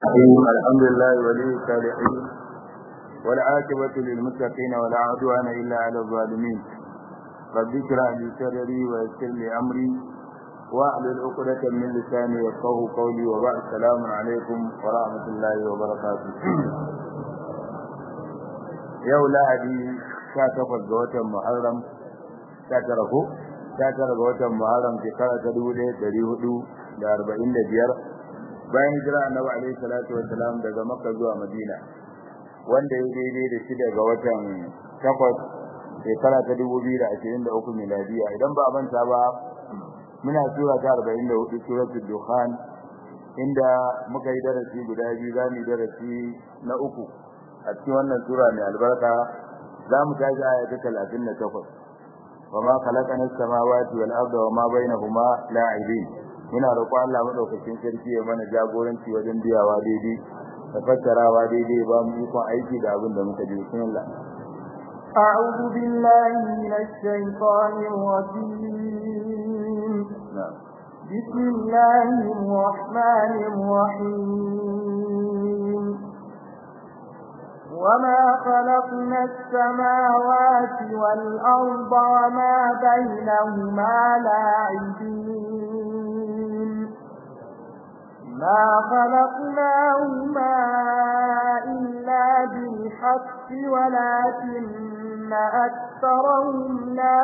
الرحيم الحمد لله ولي الصالحين والعاقبة للمتقين ولا عدوان إلا على الظالمين رب اشرح لي صدري ويسر لي أمري واحلل عقدة من لساني يفقهوا قولي وبعد السلام عليكم ورحمة الله وبركاته yau lahadi sha takwas ga watan muharram sha tara ko sha tara ga watan muharram shekara ta dubu ɗaya ɗari hudu da arba'in da biyar bayan hijira annabi alaihi salatu wassalam daga makka zuwa madina wanda ya daidai da shida ga watan takwas shekara ta dubu biyu da ashirin da uku miladiya idan ba a manta ba muna sura ta arba'in da hudu suratul dukhan inda muka yi darasi guda biyu za mu yi darasi na uku a cikin wannan sura mai albarka za mu tashi aya ta talatin da takwas wa ma khalaqana as-samawati wal arda wa ma bainahuma la'ibin muna roƙo Allah madaukakin sarki ya mana jagoranci wajen biyawa daidai da fassarawa daidai ba mu ikon aiki da abin da muka ji bismillah أعوذ بالله من الشيطان الرجيم بسم الله الرحمن الرحيم وما خلقنا السماوات والأرض وما بينهما لاعبين ما خلقناهما إلا بالحق ولكن أكثرهم لا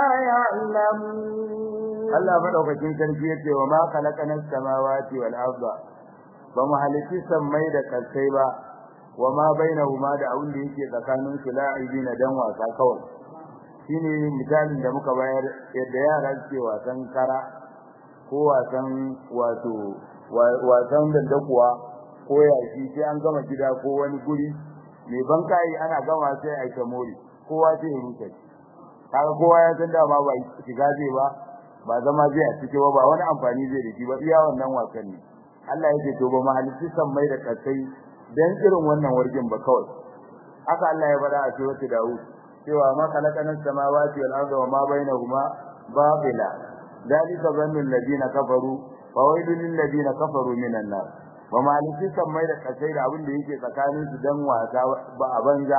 يعلمون Allah madaukakin sarki yace wa ma khalaqana as-samawati wal arda ba mu halitti sammai da kalsai ba wa ma bainahuma da abin da yake tsakanin su la'ibina dan wasa kawai shine misalin da muka bayar yadda yara suke wasan kara ko wasan wato wasan dandakuwa ko yashi sai an gama gida ko wani guri mai bankai ana gama sai a ta mori kowa sai ya rufe kaga kowa ya san dama ba shiga zai ba ba zama zai a cike ba ba wani amfani zai da shi ba iya wannan wasan ne Allah yake to ba mahalici san mai da kasai dan irin wannan wargin ba kawai haka Allah ya bada a suratul Dawud cewa ma khalaqana samawati wal arda wa ma bainahuma babila dalika zannu alladhina kafaru wa waylun lil ladina kafaru minan nar wa maliki mai da kasai da abin da yake tsakanin su dan wasa ba a banza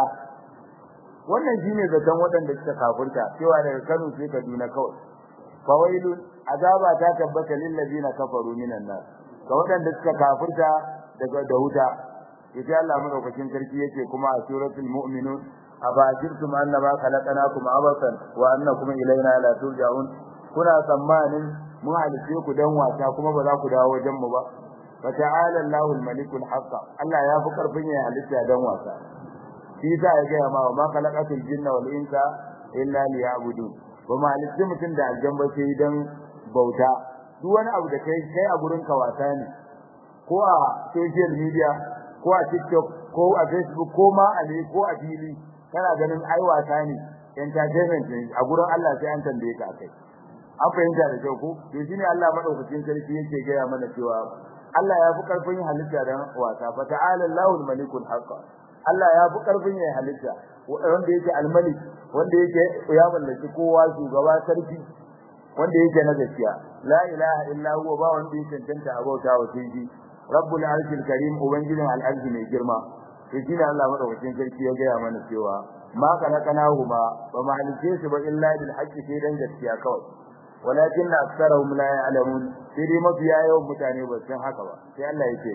wannan shine zaton waɗanda suka kafirta cewa daga Kano sai Kaduna kawai fa waylun azaba ta tabbata lil ladina kafaru minan nar ga waɗanda suka kafirta daga da wuta yace Allah madaukakin sarki yake kuma a suratul mu'minun abajirtum annama khalaqnakum abasan wa annakum ilaina la turja'un kuna tsammanin mu halice ku dan wasa kuma ba za ku dawo wajen mu ba fa ta'ala Allahu al-malikul haqq Allah ya fi karfin ya halitta dan wasa shi sa ya ga ma ma khalaqatul jinna wal insa illa liya'budun ba ma halice mutum da aljanna sai dan bauta duk wani abu da kai kai a gurin ka wasa ne ko a social media ko a TikTok ko a Facebook ko ma a ne ko a fili kana ganin ai wasa ne entertainment ne a gurin Allah sai an tambaye ka akai an fahimta da kyau ko to shine Allah madaukakin sarki yake gaya mana cewa Allah ya fi karfin halitta dan wasa fa ta'ala Allahul malikul haqq Allah ya fi karfin ya halitta wanda yake al-malik wanda yake ya mallaki kowa shugaba sarki wanda yake na gaskiya la ilaha illa huwa ba wanda yake tantance abauta wa sai rabbul arshil karim ubangijin al'arshi mai girma to shine Allah madaukakin sarki ya gaya mana cewa ma khalaqnahuma wa ma halice su ba illa bil haqqi sai dan gaskiya kawai walakin aktharuhum la ya'lamun sai dai mafiya yawan mutane ba san haka ba sai Allah yake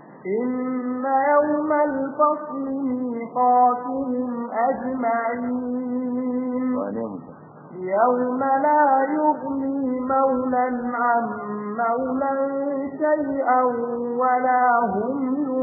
إن يوم الفصل ميقاتهم أجمعين يوم لا يغني مولا عن مولا شيئا ولا هم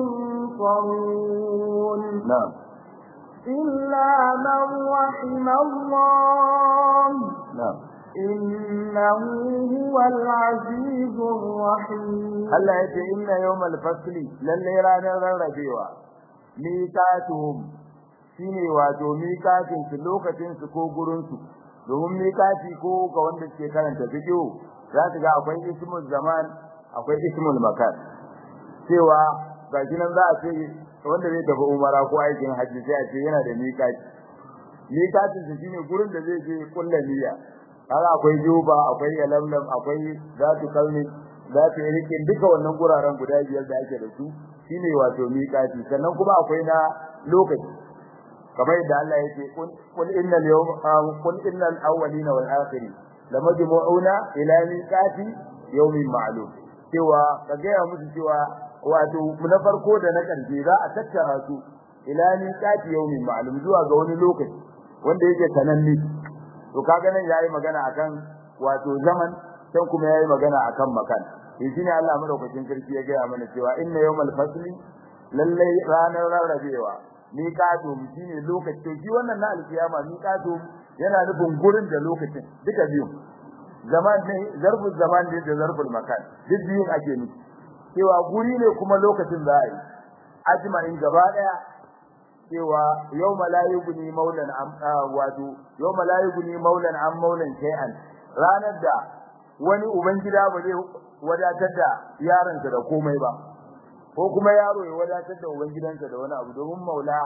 ينصرون نعم إلا من رحم الله نعم إنه هو العزيز الرحيم Allah yace inna yawmal fasli lalle ranar rarrabewa miqatuhum shine wato miqatin su lokacin su ko gurin su domin miqati ko ga wanda ke karanta fiqh za ka ga akwai ismul zaman akwai ismul makan cewa ga nan za a ce wanda zai tafi umara ko aikin hajji sai a ce yana da miqati miqatin su shine gurin da zai je kullu niyya kaga akwai juba akwai yalamlam akwai zatu kalmi za ta yi rikin duka wannan guraren guda biyar da ake da su shine wato miƙati sannan kuma akwai na lokaci kamar yadda Allah yake kul innal yawm kul innal awwalina wal akhirin lamajmu'una ila miqati yawmin ma'lum cewa ka gaya musu cewa wato na farko da na ƙarshe za a tattara su ila miqati yawmin ma'lum zuwa ga wani lokaci wanda yake sananne to kaga nan yayi magana akan wato zaman sai kuma yayi magana akan makan shi shine Allah madaukakin sarki ya gaya mana cewa inna yawmal fasli lallai ranar rarrabewa miqatu shine lokaci to shi wannan na alkiyama miqatu yana nufin gurin da lokacin duka biyu zaman ne zarful zaman ne da zarful makan duk biyun ake nufi cewa guri ne kuma lokacin za a yi ajma'in gaba daya cewa yawma la yughni maulan am wato yawma la yughni maulan am maulan shay'an ranar da wani ubangida ba zai wadatar da yaransa da komai ba ko kuma yaro ya wadatar da ubangidansa da wani abu domin maula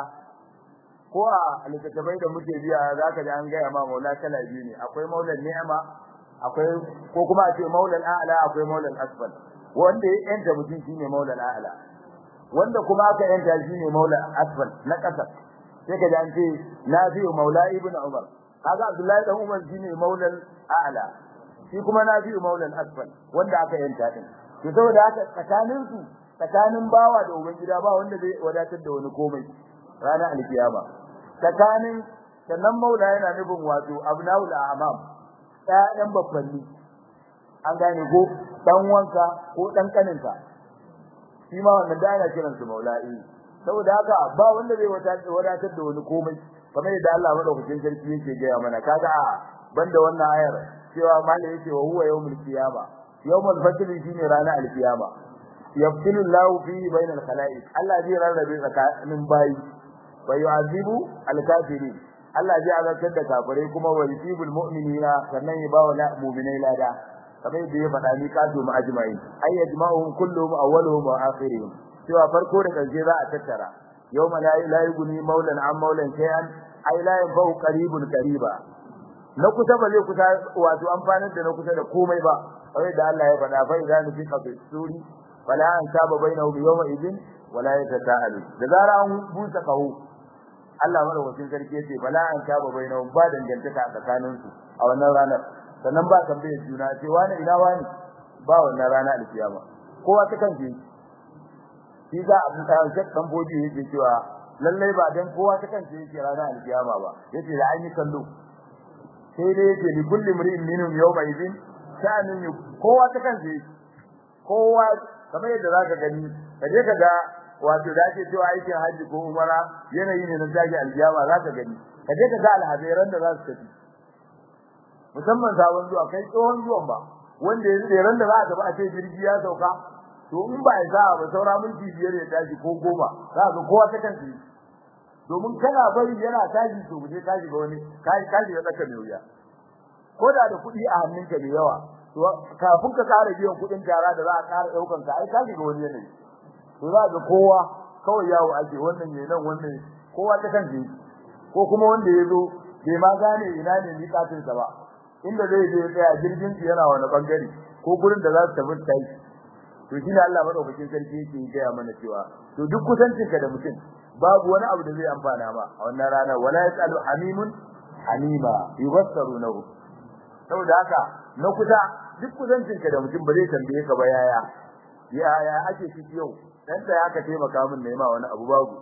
ko a littattafai da muke biya zaka ji an gaya ma maula kala biyu ne akwai maulan ni'ama akwai ko kuma a ce maulan a'la akwai maulan asfal wanda ya yanta mutum shine maulan a'la wanda kuma aka yanta shine maulan asfal na kasa sai ka ji an ce nafi maula ibnu umar kaga abdullahi dan umar shine maulan a'la shi kuma nafi maulan asfal wanda aka yanta din to saboda haka tsakanin su tsakanin bawa da ubangida ba wanda zai wadatar da wani komai ranar alkiyama tsakanin sannan maula yana nufin wato abnaul a'mam ƴaƴan babbanni an gane ko dan wanka ko dan kaninka shi ma wannan da ana kiran su maula'i saboda haka ba wanda zai wadatar da wani komai kamar yadda Allah madaukakin sarki yake gaya mana kaga banda wannan ayar cewa malai yake wa huwa yawmul qiyama yawmul fajr shine ranar alqiyama yaftilu Allahu fi bainal khalaiq Allah zai rarrabe tsakanin bayi wa yu'azibu al-kafirin Allah zai azabtar da kafirai kuma wa yusibul mu'minina sannan ya bawa mu'minai lada kamar yadda ya faɗa ni kasu mu ajma'in ay yajma'uhum kulluhum awwaluhum wa akhiruhum cewa farko da karshe za a tattara yawma la la yughni maulan an maulan shay'an ay la yanfa'u qaribun qariba na kusa ba zai kusa wato amfanar da na kusa da komai ba kamar da Allah ya faɗa fa idan fi qafi suri fala an saba bainahum yawma idin wala yatasaalu da zara an busa kahu Allah madaukakin sarki yace bala an saba bainahum ba dangantaka tsakanin su a wannan ranar sannan ba tambaye juna ce wani ina wani ba wannan rana alkiyama kowa ta kan ji shi za a buka shek dan boji yake cewa lallai ba dan kowa ta kan ji yake rana alkiyama ba yace da an yi kallo sai dai yake li kulli mri'in minhum yawma idin sha'anun kowa ta kan ji kowa kamar yadda zaka gani kaje ka ga wato da ake cewa aikin haji ko umara yanayi ne na zagi aljiyama zaka gani kaje ka ga alhaziran da za su tafi musamman sabon zuwa kai tsohon zuwan ba wanda yanzu da ran da za a gaba a ce jirgi ya sauka to in ba ya za ba saura minti biyar ya tashi ko goma za ka kowa ta kan shi domin kana bari yana tashi to je tashi ga wani kai kashi ga tsaka mai wuya ko da da kuɗi a hannunka da yawa to kafin ka ƙara biyan kuɗin tara da za a ƙara ɗaukan ka ai kashi ga wani yanayi to za ga kowa kawai yawo ake wannan ne nan wannan kowa ta kan shi ko kuma wanda ya zo bai ma gane ina ne miƙatin sa ba inda zai je tsaya jirgin su yana wani bangare ko gurin da za su tafi tai to shine Allah madaukakin sarki yake gaya mana cewa to duk kusancin ka da mutum babu wani abu da zai amfana ma a wannan rana wala yasalu hamimun hamima yubassarunahu saboda haka na kusa duk kusancin ka da mutum ba zai tambaye ka ba yaya yaya ake ciki yau dan da aka taimaka min nema wani abu babu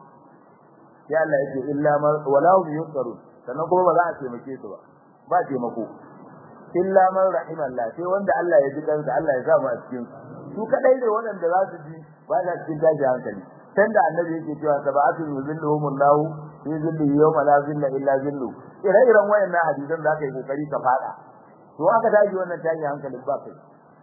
sai Allah yake illa ma wala hum yusarun sannan kuma ba za a taimake su ba ba taimako illa man rahimallah sai wanda Allah ya ji kansa Allah ya sa mu a cikin su kadai ne wanda za su ji ba za cikin daji hankali san da annabi yake cewa sab'atu yuzilluhumullahu fi zillihi yawma la zilla illa zillu ire-iren wayannan hadisan da aka yi kokari ka fada to aka daji wannan tashi hankalin ba kai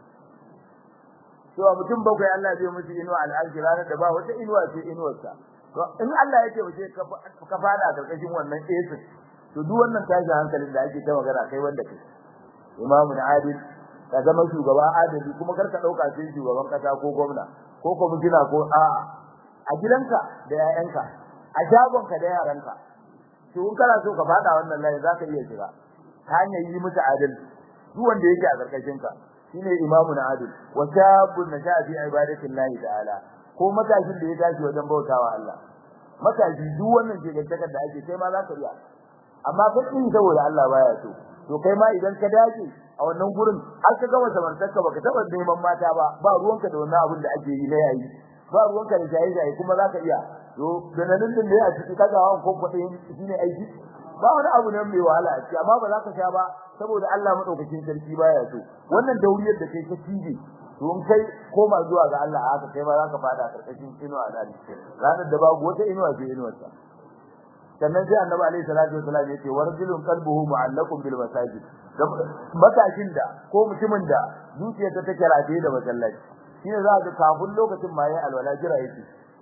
to mutum bakwai Allah zai musu inuwa al'arshi ranar da ba wata inuwa sai inuwarsa to in Allah yake wace ka fada karkashin wannan esin to duk wannan tashi hankalin da ake ta magana kai wanda kai imamu adil ka zama shugaba adali kuma kar ka dauka sai shugaban kasa ko gwamna ko kwamitina ko a a gidanka da yayanka a shagonka da yaranka to in kana so ka fada wannan layi zaka iya shiga ta hanyar yi musu adalci duk wanda yake a karkashin ka shine imamu na adil wa shabun nasha fi ibadatillahi ta'ala ko matashin da ya tashi wajen bautawa Allah matashi duk wannan jigantakar da ake kai ma za ka iya amma ka kin saboda Allah baya so to kai ma idan ka dace a wannan gurin har ka gama samartarka baka taba neman mata ba ba ruwanka da wannan abin da ake yi na yayi ba ruwanka da jayi jayi kuma za ka iya to da nan din da ya ciki kaga hawan ko kudin shine aiki ba wani abu ne mai wahala a ciki amma ba za ka sha ba saboda Allah madaukakin sarki baya so wannan dauriyar da kai ka cije to in kai koma zuwa ga Allah haka kai ma za ka fada karkashin inuwa da ranar da babu wata inuwa sai inuwarsa sannan sai annabi alaihi salatu wasallam yace warjulun qalbuhu mu'allaqun bil masajid matashin da ko mutumin da zuciyarsa take rataye da masallaci shine za ga kafin lokacin ma yayi alwala jira yake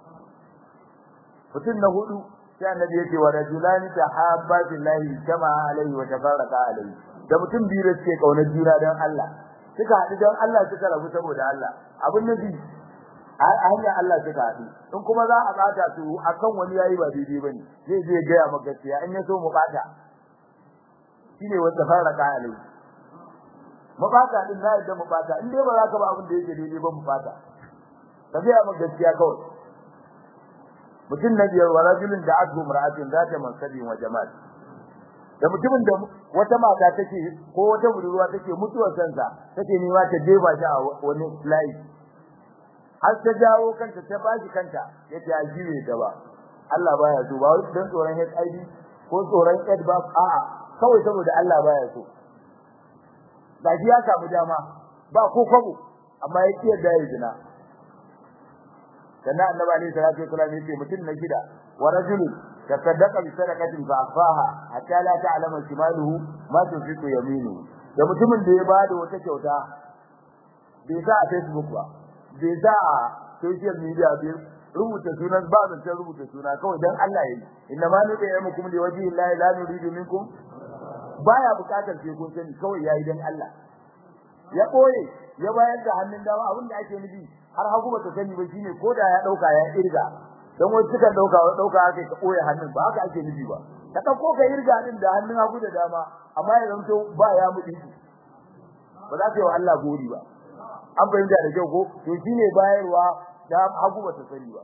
mutum na hudu sai annabi yace wa rajulani tahabba billahi kama alaihi wa tafarraqa alaihi da mutum biyu da suke kaunar juna dan Allah suka haɗu dan Allah suka rabu saboda Allah abin nabi a hanya Allah suka haɗu in kuma za a bata su akan wani yayi ba daidai bane zai je ga ya maka gaskiya in ya so mu bata shine wanda faraka alai mu bata din na yadda mu bata in dai ba za ka ba abin da yake daidai ba mu bata ka ga maka gaskiya kawai mutum na biyar wa rajulun da adu mar'atin zata mansabi wa jamal da mutumin da wata mata take ko wata budurwa take mutuwar sansa take nema ta jefa shi a wani layi har ta jawo kanta ta bashi kanta yace a jiwe gaba Allah baya so ba wai dan tsoron HIV ko tsoron AIDS ba a'a kawai saboda Allah baya so gaji ya samu dama ba ko kwabo amma ya kiyar da ya zina sannan annabi alaihi salatu wasallam yace mutum na gida wa rajulun tasaddaqa bi sadaqatin fa akhfaha hatta la ta'lama shimaluhu ma tunfiqu yaminuhu da mutumin da ya bada wata kyauta bai sa a Facebook ba bai sa a social media bai rubuta sunan ba da rubuta suna kawai dan Allah yayi inna ma nuka yamukum li wajhi llahi la nuridu minkum baya bukatar sai kun sani kawai yayi dan Allah ya koye ya bayar da hannun dama abin da ake nufi har hagu ba ta sani ba shine ko da ya dauka ya irga dan wani suka dauka wa dauka haka ka koye hannun ba haka ake nufi ba ka dauko ka irga din da hannun hagu da dama amma ya zanto ba ya mudi ba za ka yi wa Allah gori ba an fahimta da kyau ko to shine bayarwa da hagu ba ta sani ba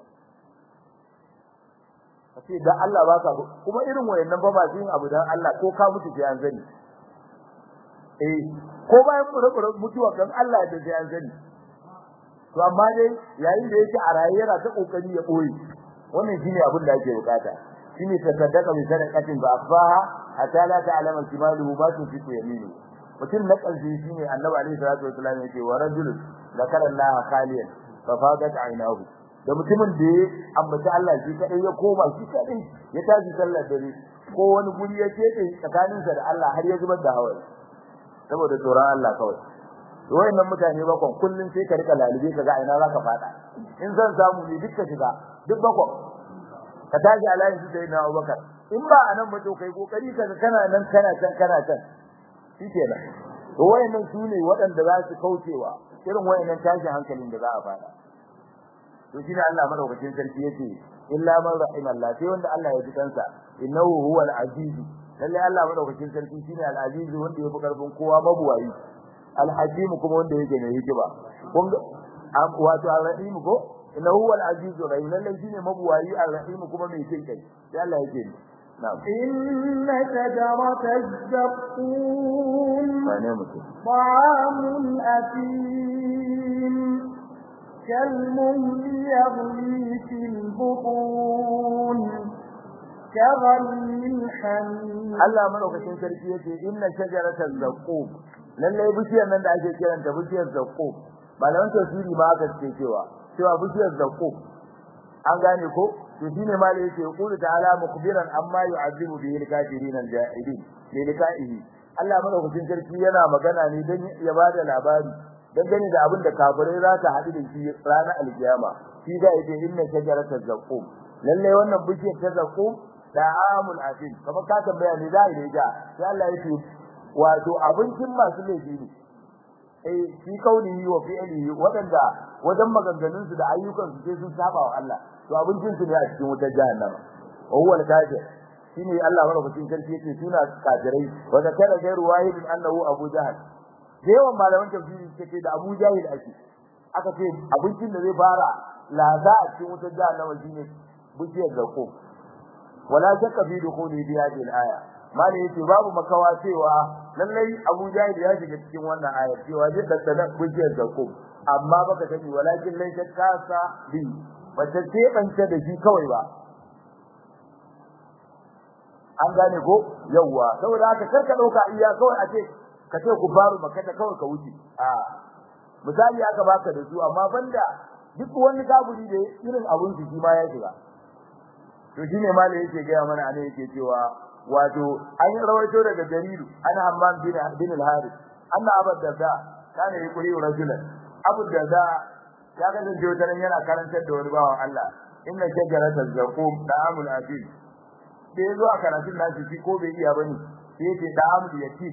kace da Allah ba ka kuma irin wayannan ba ba yin abu dan Allah ko ka mutu sai an sani eh ko bayan fure mutuwa kan Allah da sai an sani to amma dai yayin da yake a raye yana ta kokari ya boye wannan shine abin da ake bukata shine tasaddaka bi sadaqatin ba afaha hatta la ta'lama shimaluhu ma tunfiqu yaminu mutum na ƙarshe shine annabi alaihi salatu wasallam yake wa rajulun zakara Allah khaliyan fa fadat aynahu da mutumin da ya ambaci Allah shi kadai ya koma shi kadai ya tashi sallar dare ko wani guri ya kete tsakaninsa da Allah har ya zubar da hawaye saboda tsoron Allah kawai wayannan mutane bakon kullun sai ka rika lalube ka ga ina zaka fada in zan samu ne dukka shiga duk bakon ka tashi alayin su sai na Abubakar in ba anan ba to kai kokari ka kana nan kana can kana can shikenan to wayannan su ne waɗanda za su kaucewa irin wayannan tashin hankalin da za a fada to shine Allah madaukakin sarki yace illa man rahimallah sai wanda Allah ya ji kansa innahu huwal aziz lalle Allah madaukakin sarki shine al aziz wanda yafi karfin kowa mabuwayi al hakim kuma wanda yake mai hikima kun wato al rahim ko innahu huwal aziz rahim lalle shine mabuwayi al rahim kuma mai jin kai sai Allah yake ni na'am إن شجرة الزقوم wane mutum طعام أثيم كالمهل يغلي في البطون كغلي الحميم Allah madaukakin sarki yace inna shajaratal zaqum lalle bishiyar nan da ake kiranta bishiyar zaqum malaman tafsiri ma aka ce cewa cewa bishiyar zaqum an gane ko to shine malai yace qul ta'ala mukhbiran amma yu'azibu bihi al-kafirin al-jahilin bi liqa'ihi Allah madaukakin sarki yana magana ne dan ya bada labari dangane da abin da kafirai za ta haɗu da shi ranar alkiyama shi da yake inna shajaratal zaqum lalle wannan bishiyar ta zaqum da'amul afil kamar ka tambaya ne da ile ga sai Allah yake wato abincin masu laifi ne eh shi kauni wa fi'li wadanda wajen maganganun su da ayyukan su sai sun saba wa Allah to abincin su ne a cikin wutar jahannama wa huwa al-kafir shine Allah madaukakin sarki yake suna kafirai wa zakara gairu wahidin annahu abu jahal da yawan malaman tafsiri suke da Abu Jahil ake aka ce abincin da zai fara laza a cikin wutar jahannama shine bishiyar zakum wala shakka fi dukhuli bi hadhihi al-aya malai yace babu makawa cewa lallai Abu Jahil ya shiga cikin wannan aya cewa zai daddana bishiyar zakum amma baka sani walakin lai kasa bi bata ce bance da shi kawai ba an gane ko yawa saboda haka karka dauka iya kawai a ce ka ce ku faru maka ta kawai ka wuce a misali aka baka da su amma banda duk wani kaburi da irin abun shi ma ya shiga to shine malai yake ga mana anan yake cewa wato an yi rawaito daga jariru ana hamman bin bin al-harith anna abu darda kana yaqulu rajulan abu darda ya ga da jotaran yana karantar da wani bawan Allah inna shajaratal zaqum da'amul asil da yazo a karatun nashi shi ko bai iya bane sai yace da'amul yatim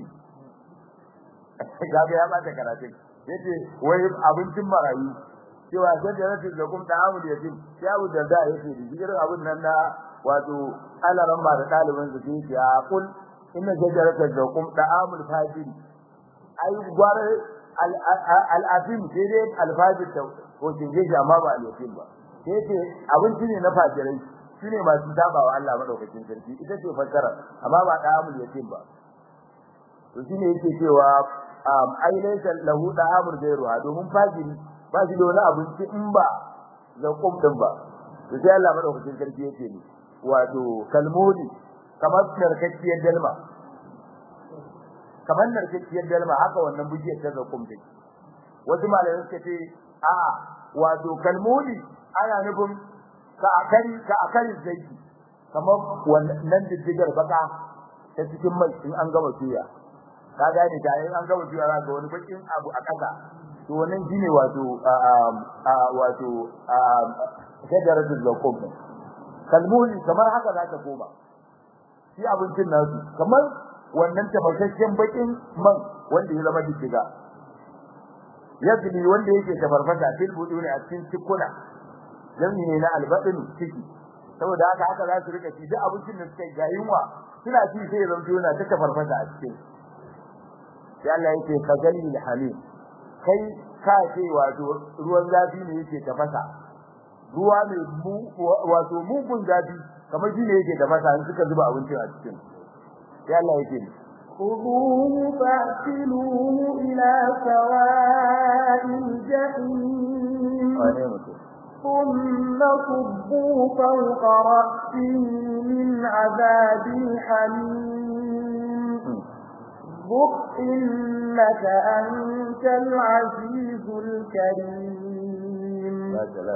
gaga ya bata karatun yace wai abincin marayu cewa shajaratul zaqum da'amul yatim sai abu darda yace digirin abun nan na wato alaran ba da dalibin su sai ya kul inna shajaratul zaqum da'amul fajiri ai gware al-afim sai dai al-fajir ta ko kinje shi amma ba al-yatim ba sai ce abinci ne na fajirai shine masu tabawa Allah madaukakin sarki ita ce fassara amma ba da'amul yatim ba to shine yake cewa ai laysa lahu da'amul ghayruha domin fajiri ba shi da wani abinci in ba zakum din ba to sai Allah madaukakin sarki yake ni wato kalmudi kamar narkakkiyar dalma kamar narkakkiyar dalma haka wannan bujiyar ta zakum din wasu malamai suka ce a wato kalmudi ana nufin ka akari ka akari zaiti kamar wannan diddigar baka ta cikin mai in an gama tuya ka gane ta in an gama tuya za ga wani bakin abu a kasa to wannan shine wato wato shajaratul zakum kalmudi kamar haka za ta koma shi abincin nasu kamar wannan tafarkakken bakin man wanda ya zama diddiga yadli wanda yake tafarfasa fil buduni a cikin cikuna jami ne na albadin ciki saboda haka haka za su rika ci duk abincin da suka yi gayinwa suna ci sai ya zanto yana ta tafarfasa a cikin sai Allah yake kagalli hamim kai ka ce wato ruwan zafi ne yake tafasa ruwa mai wato mugun zafi kamar shi ne yake tafasa in suka zuba abincin a cikin sai Allah yake خذوه فاعتلوه إلى سواء الجحيم ثم صبوا فوق رأسه من عذاب الحميم ذق إنك أنت العزيز الكريم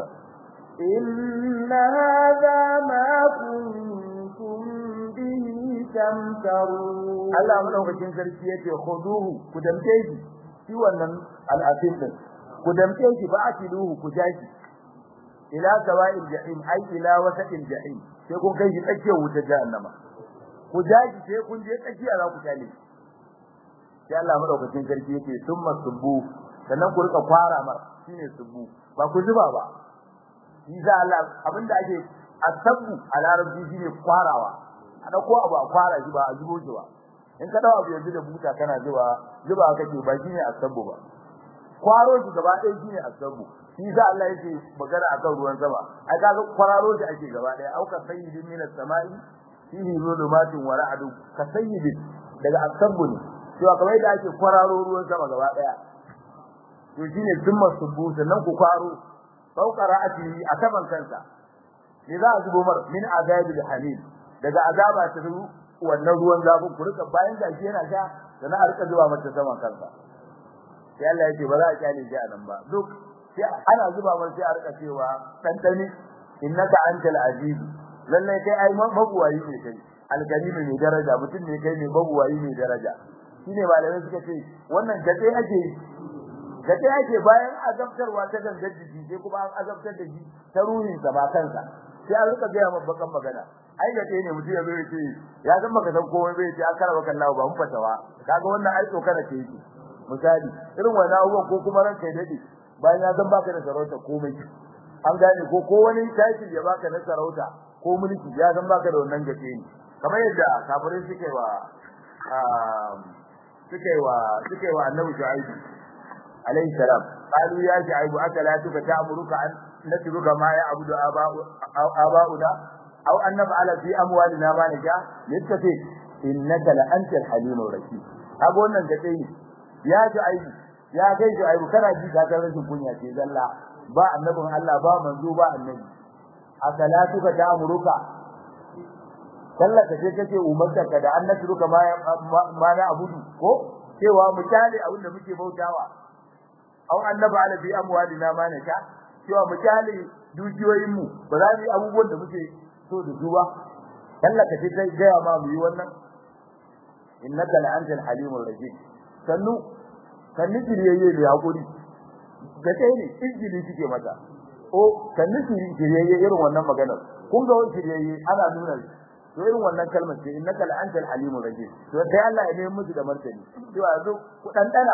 إن هذا ما كنتم به تمترون Allah madaukakin sarki yace khuduhu ku damke shi shi wannan al'afin din ku damke shi ba atiluhu ku jashi ila sawa'il jahim ai ila wasatil jahim sai kun kai shi tsakiyar wutar jahannama ku jashi sai kun je tsakiya za ku tale sai Allah madaukakin sarki yace summa subbu sannan ku rika kwara mar shine subbu ba ku zuba ba shi za Allah abinda ake asabu a larabci shine kwarawa a dauko abu a kwara shi ba a zubo shi ba in ka dawo abu yanzu da buta kana zuba zuba kake ba shine asabu ba kwaro shi gaba ɗaya shine asabu shi za Allah yake magana akan ruwan sama ai kaga kwararo shi ake gaba ɗaya auka sayyidin min as-sama'i fihi zulumatun wa ra'du ka sayyidin daga asabu ne cewa kamar yadda ake kwararo ruwan sama gaba ɗaya to shine summa subu sannan ku kwaro fauka ra'atihi a saman kansa ne za a zubo mar min azabil hamim daga azaba ta wannan ruwan zafin ku rika bayan da shi yana sha da na rika zuwa mata saman kansa sai Allah yake ba za a kyale shi anan ba duk sai ana zuba masa sai a rika cewa tantani innaka antal aziz lalle kai ai mabuwayi ne kai alkarim ne daraja mutum ne kai ne mabuwayi ne daraja shine malamai suka ce wannan gade ake gade ake bayan azabtarwa ta gangar jiki sai kuma an azabtar da shi ta ruhin sa ba kansa sai an rika ga mabbakan magana ai gade ne mutum ya zo ya ce ya san baka san komai bai ce akara baka Allah ba mun fatawa kaga wannan ai tsokana ce yake misali irin wannan abubuwan ko kuma ranka ya dade bayan ya san baka da sarauta komai an gane ko ko wani title ya baka na sarauta ko mulki ya san baka da wannan gace ne kamar yadda kafirai suke wa suka yi wa suka yi wa annabi shu'aibu alayhi salam qalu ya shu'aibu akala tuka ta'muruka an natruka ma ya abudu aba'una aw an naf'ala fi amwalina ma nasha yattafi innaka la antal halimur rashid kaga wannan gace ne ya shu'aibu ya kai shu'aibu kana ji ka san rashin kunya ce zalla ba annabin Allah ba manzo ba annabi akala tuka ta'muruka sallar ka ce kake umarta ka da annatu ruka ma ma na abudu ko cewa mu tale abin da muke bautawa au annaba ala bi amwalina ma na sha cewa mu tale dukiyoyin mu ba za mu yi abubuwan da muke so da su ba sallar ka ce kai ga ma mu yi wannan innaka la antal halimur rajim sannu sannu kiriyayye da hakuri da kai ne injili kike mata o sannu kiriyayye irin wannan maganar kun ga wani kiriyayye ana nuna to irin wannan kalmar ce innaka la antal alimur rajim to dai Allah ya nemi musu da martani cewa yanzu ku dan dana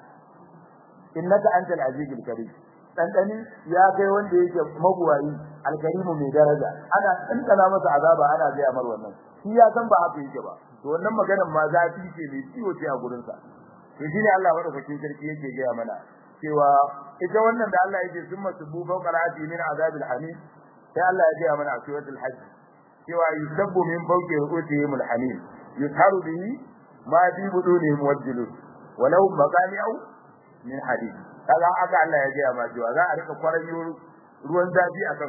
innaka antal azizul karim dan dani ya kai wanda yake mabuwayi alkarimu mai daraja ana tantana masa azaba ana ga amar wannan shi ya san ba haka yake ba to wannan maganar ma zafi ce mai ciwo ce a gurin sa to shine Allah madaukakin sarki yake ga mana cewa ita wannan da Allah yake summa subu fawqa al'ati min azabil hamim sai Allah ya ga mana a suratul hajj cewa yusabbu min fawqi ru'usihim al-hamim yusharu bihi ma fi budunihim wajlud wa lahum maqami'u min hadid kaga aka Allah ya gaya ma cewa za a rika kwaranyo ruwan zafi akan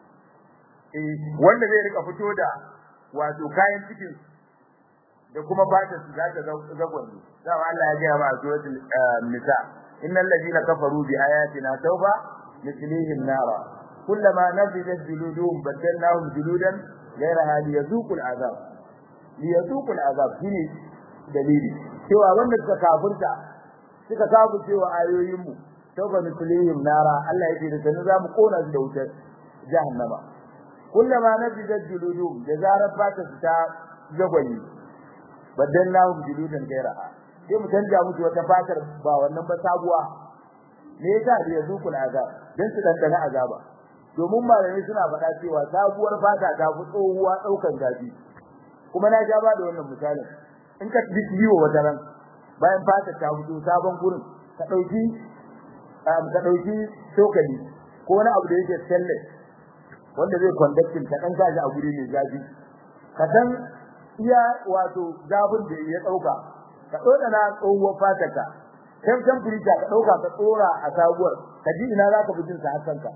eh wanda zai rika fito da wato kayan cikin da kuma fatar su zaka zagwanni dama Allah ya gaya ma a suratul nisa innal ladina kafaru bi ayatina tawba mislihim nara kullama nafidat juluduhum badalnahum juludan غيرها ليذوقوا العذاب ليذوقوا العذاب shine dalili cewa wanda suka kafirta suka kafirce wa ayoyin mu tauba mislihim nara Allah yake da sanin zamu kona su da wutar jahannama kullama nabidat juludum da zarar fata su ta jagwali badallahu juludan gairaha sai mu canja musu wata fatar ba wannan ba sabuwa me yasa da yazuqul azab dan su dandana azaba domin malamai suna faɗa cewa sabuwar fata ta fi tsohuwa ɗaukan zafi kuma na ja ba da wannan misalin in ka ji ciwo wata ran bayan fata ta fito sabon gurin ka ɗauki ka ɗauki cokali ko wani abu da yake stainless wanda zai conducting ka ɗan gaji a guri mai zafi ka san iya wato zafin da ya ɗauka ka ɗoda na tsohuwar fatarka kan kan firita ka ɗauka ka tsora a sabuwar ka ji ina za ka fi jin sa hasanka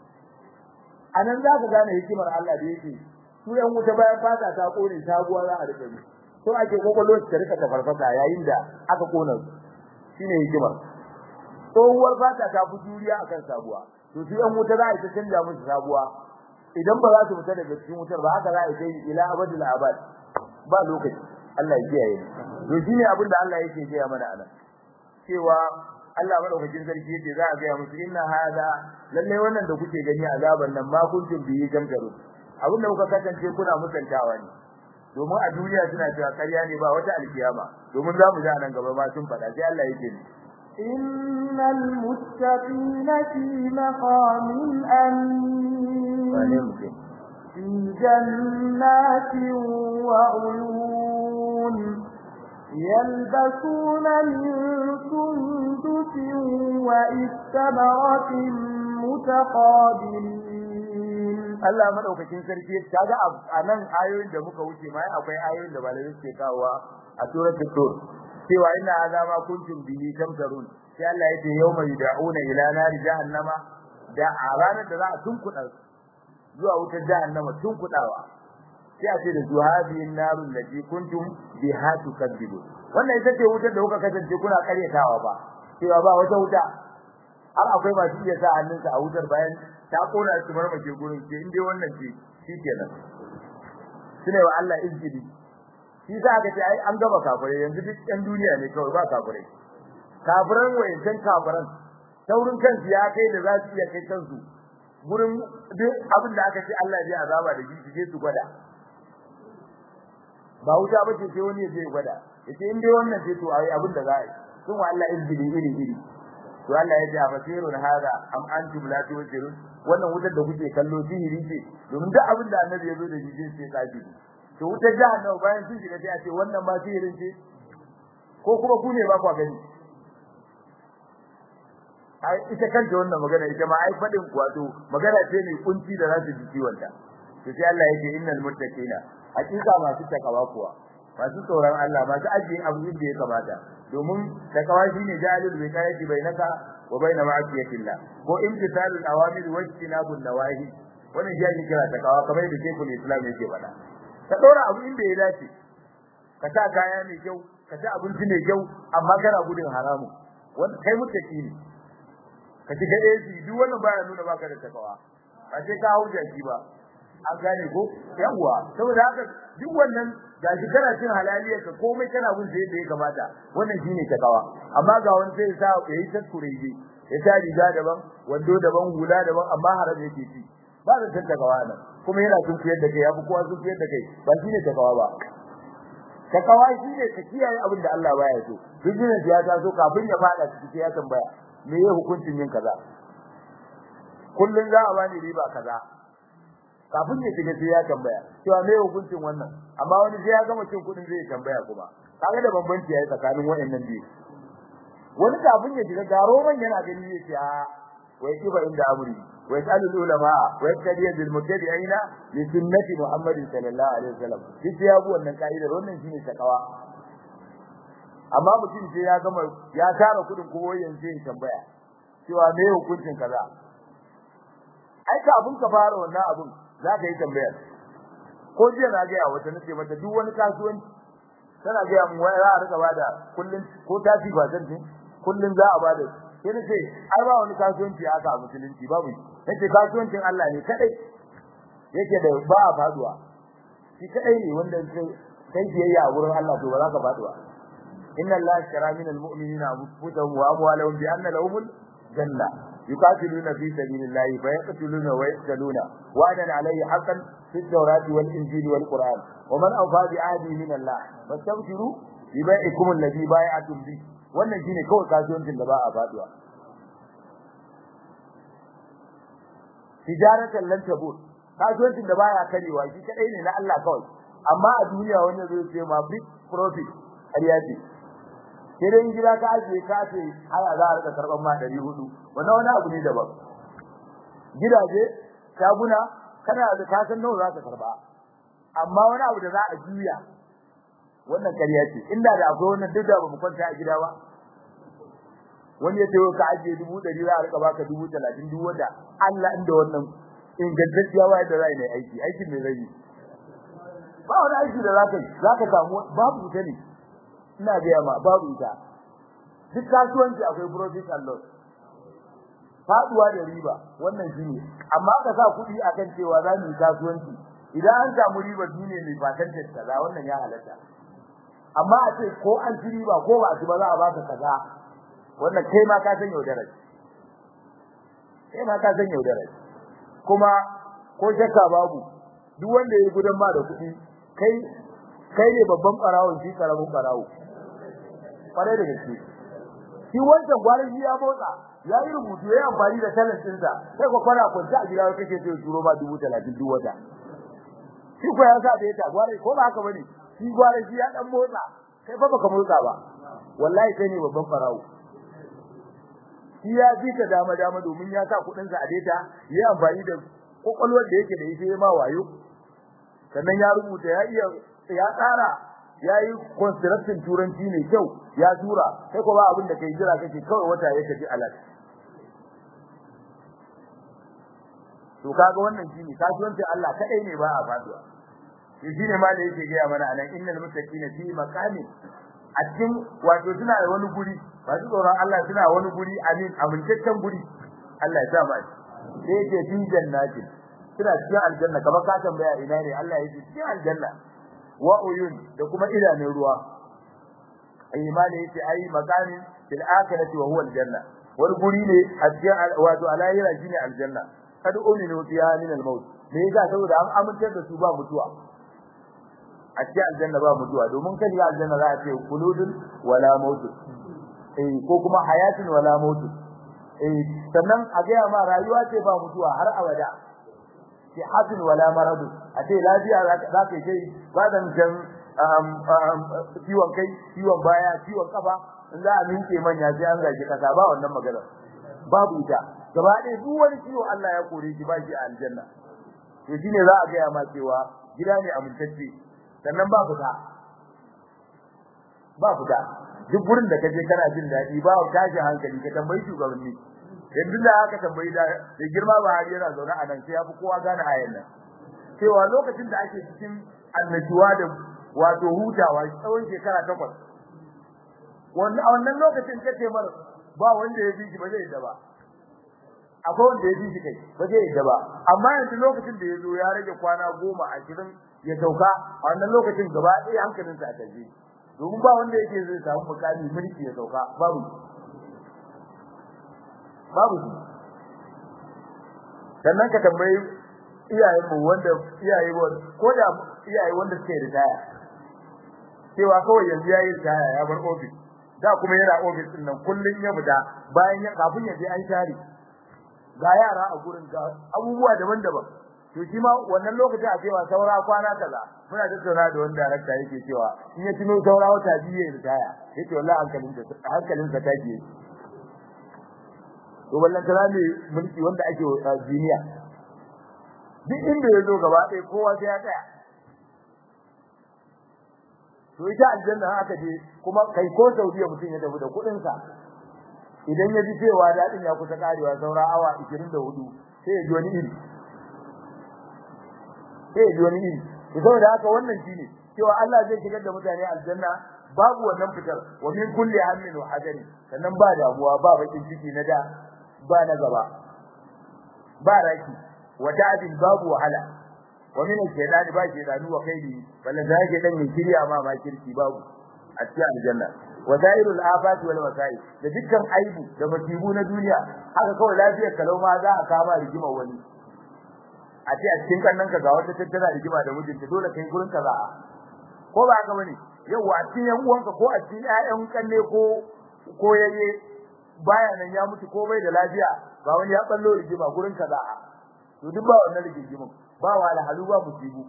anan za ka gane hikimar Allah da yake su yan wuta bayan fata ta kone sabuwa za a rike ni to ake kokolo ta rika ta farfasa yayin da aka kona su shine hikimar tsohuwar fata ta fi juriya akan sabuwa to su yan wuta za a ta canja musu sabuwa idan ba za su fita daga cikin wutar ba haka za a kai ila abadul abad ba lokaci Allah ya kiyaye to shine abin da Allah yake gaya mana anan cewa Allah madaukakin sarki yace za a ga musu inna hada lalle wannan da kuke gani azaban nan ma kuntum bihi jamjaru abinda kuka kasance kuna musantawa ne domin a duniya suna cewa ƙarya ne ba wata alkiyama domin za mu ji nan gaba ma sun faɗa sai Allah yake ni innal muttaqina fi maqamin amin fi jannatin wa uyun يلبسون من سندس وإستبرق متقابلين Allah madaukakin sarki kaga anan ayoyin da muka wuce ma akwai ayoyin da malamai suke kawowa a suratul tur cewa inna azama kuntum bihi tamtarun sai Allah ya ce yawma yud'una ila nari jahannama da a ranar da za a tunkuɗa zuwa wutar jahannama tunkuɗawa sai a ce da su hadihin narun lati kuntum biha tukadibu wannan ita ce wutar da kuka kasance kuna karyatawa ba cewa ba wata wuta har akwai masu iya sa hannunsa a wutar bayan ta kona su marmake gurin ce in dai wannan ce shikenan sune wa Allah izgidi shi sa aka ce ai an gaba kafirai yanzu duk ɗan duniya ne kawai ba kafirai kafiran wayancan kafiran taurin kansu ya kai da za su iya kai kansu gurin duk abin da aka ce Allah zai azaba da shi sai su gwada ba wuta ba ce sai wani ya je gwada yace in dai wannan ce to ai abin da za a yi sun wa Allah izgidi iri iri to Allah ya ce a basirun hada am antum la tubsirun wannan wutar da kuke kallo sihiri ce domin duk abin da annabi ya zo da shi sai tsafi to wutar jahannama bayan sun shiga sai a ce wannan ma sihirin ce ko kuma ku ne ba ku gani ai ita kanta wannan magana ita ma ai fadin wato magana ce ne kunci da zasu ji ciwon ta to sai Allah yake innal muttaqina hakika masu takawa kuwa masu tsoron Allah masu ajiyin abu da ya kamata domin takawa shine jalil bi kayati bainaka wa baina ma'asiyatillah ko imtithalul awamir wa ijtinabun nawahi wannan shi ake kira takawa kamar da Sheikhul Islam yake faɗa ka dora abu inda ya dace ka sa kaya mai kyau ka ci abinci mai kyau amma kana gudun haramu wanda kai muttaki ne ka shiga AC duk wannan baya nuna baka da takawa ba sai ka hau jaki ba an gane ko yawa saboda haka duk wannan gashi kana cin halaliya ka komai kana gun sai da ya kamata wannan shine takawa amma ga wani sai sa yayi taskureji ya sa riga daban wando daban hula daban amma haram yake ci ba da takawa nan kuma yana sun fiyar da kai yafi kowa sun fiyar da kai ba shine takawa ba takawa shine ka kiyaye abin da Allah baya so duk ne ya ta so kafin ya fada ciki sai ya tambaya me ya hukuncin yin kaza kullun za a bani riba kaza kafin ya shiga sai ya tambaya cewa me hukuncin wannan amma wani sai ya gama cin kudin zai tambaya kuma kaga da bambanci yayi tsakanin wayannan biyu wani kafin ya shiga garo man yana gani zai ce a wai kiba inda amri wai salul ulama wai kadiya bil mutabi'ina li sunnati muhammadin sallallahu alaihi wasallam shi ya bu wannan kaidar wannan shine takawa amma mutum sai ya gama ya tara kudin kuma yanzu ya tambaya cewa me hukuncin kaza ai kafin ka fara wannan abun za ka yi tambayar ko jiya na ga wata nace mata duk wani kasuwanci tana ga mu wai za a rika bada kullun ko tafi ba zan kullun za a bada sai nace ai ba wani kasuwanci haka a musulunci babu nace kasuwancin Allah ne kadai yake da ba a faduwa shi kadai ne wanda kai biyayya a gurin Allah to ba za ka faduwa inna Allah shara min almu'minina anfusahum wa amwalahum bi anna lahumul janna yuqatiluna fi sabilillahi fa yaqtuluna wa yaqtaluna wa'adan alayhi haqqan fi at-taurati wal injili wal qur'an wa man awfa bi ahdi min Allah fastabshiru bi bai'ikum alladhi bai'atum bi wannan shine kawai kasuwancin da ba a faduwa tijaratan lan tabur kasuwancin da baya karewa shi kadai ne na Allah kawai amma a duniya wannan zai ce ma big profit ƙarya ce sai dai gida ka ajiye ka ce haya za a rika karban ma 400 wannan wani abu ne daban gidaje shaguna kana da kasan nawa za ka karba amma wani abu da za a juya wannan ƙarya ce inda da akwai wannan duk da ba mu kwanta a gida ba wani ya tayo ka ajiye dubu ɗari za a rika baka dubu talatin duk wanda Allah inda wannan ingantacciya wayar da zai ne aiki aikin ne zai yi ba wani aiki da zaka yi zaka samu babu ita ne ina ga ma babu ita duk kasuwanci akwai profit and loss faduwa da riba wannan shine amma ka sa kuɗi akan cewa za mu yi kasuwanci idan an samu riba duniya mai fatan kaza wannan ya halatta amma a ce ko an ci riba ko ba a ci ba za a baka kaza wannan kai ma ka san yaudarar kai ma ka san yaudarar kuma ko shakka babu duk wanda ya gudan ma da kuɗi kai kai ne babban barawon shi karamin barawo kware da gaske shi wancan gwarin ya motsa ya yi rubutu ya amfani da talent ɗinsa sai ko kwana kwanta a gida kake so turo ma dubu talatin duk wata shi ko ya sa da ya ta gware ko ba haka bane shi gware shi ya dan motsa kai fa baka motsa ba wallahi kai ne babban barawo shi ya ji ka dama dama domin ya sa kudin sa a data ya amfani da kokolwar da yake da ita ya ma wayo sannan ya rubuta ya iya ya tsara ya yi construction turanci ne kyau ya tura sai ko ba abin da kai jira kake kawai wata ya kaji alat to kaga wannan shine kasuwancin Allah kadai ne ba a faduwa shi shine ma da yake gaya mana anan innal muttaqina fi maqamin a cikin wato suna da wani guri masu tsoron Allah suna wani guri amin amintaccen guri Allah ya sa mu sai yake fi jannatin suna cikin aljanna kamar ka tambaya ina ne Allah ya ce cikin aljanna wa uyun da kuma idanun ruwa imani yace ai makamin fil akhirati wa huwa aljanna wani guri ne a cikin wato alayira shine aljanna kad uminu fiha min al-maut me yasa saboda an amintar da su ba mutuwa a cikin aljanna ba mutuwa domin kai ga aljanna za a ce kuludun wala maut eh ko kuma hayatun wala maut eh sannan a ga ma rayuwa ce ba mutuwa har abada ce hatin wala maradu a ce lafiya za ka yi ba da mutan ciwon kai ciwon baya ciwon kafa in za a minke manya sai an zage kasa ba wannan magana babu ita gaba ɗaya duk wani ciwo Allah ya kore shi ba shi a aljanna to shine za a gaya ma cewa gida ne amintacce sannan ba fita ba fita duk gurin da kaje kana jin daɗi ba tashi hankali ka tambayi shugabanni yanzu da aka tambayi da da girma ba har yana zaune a nan sai ya fi kowa gane ayan nan cewa lokacin da ake cikin annashuwa da wato hutawa tsawon shekara takwas wannan lokacin kace mar ba wanda ya bi shi ba zai da ba akwai wanda ya bi shi kai ba zai da ba amma yanzu lokacin da ya zo ya rage kwana goma ashirin ya sauka a wannan lokacin gaba ɗaya hankalinsa a tafi domin ba wanda yake zai samu mukami mulki ya sauka babu babu shi sannan ka tambayi iyayen mu wanda iyaye ko da iyaye wanda suke ritaya cewa kawai yanzu yayi ritaya ya bar office da kuma yana office din nan kullun ya fita bayan ya kafin ya je an share ga yara a gurin ga abubuwa daban-daban to shi ma wannan lokaci a cewa saura kwana kaza muna tattauna da wani director yake cewa in ya tuno saura wata biyu ya ritaya yake wallahi hankalin sa hankalin sa take to wallan kala ne mulki wanda ake wa duniya duk inda ya zo gaba ɗaya kowa sai ya tsaya to ita aljanna haka je kuma kai ko Saudiya mutum ya tafi da kuɗin sa idan ya ji cewa dadin ya kusa karewa saura awa 24 sai ya ji wani iri sai ya ji wani iri to saboda haka wannan shine cewa Allah zai shigar da mutane aljanna babu wannan fitar wa min kulli hammin wa hajari sannan ba damuwa ba bakin ciki na da ba na gaba ba raki wa ta'dil babu wahala wa min al-shaytan ba shaytanu wa kaidi balla zake dan yin kiriya ma ma kirki babu a cikin aljanna wa zairul afat wal wasai da dukkan aibu da masibu na duniya haka kawai lafiyar kalau ma za a kama rigima wani a ce a cikin kannan ka ga wata tattara rigima da mijinta dole kai gurin ka za ko ba haka bane yawa a cikin yan uwanka ko a cikin ƴaƴan kanne ko ko yayye baya nan ya mutu ko bai da lafiya ba wani ya ballo rigima gurin ka za to duk ba wannan rigimin ba wala halu ba musibu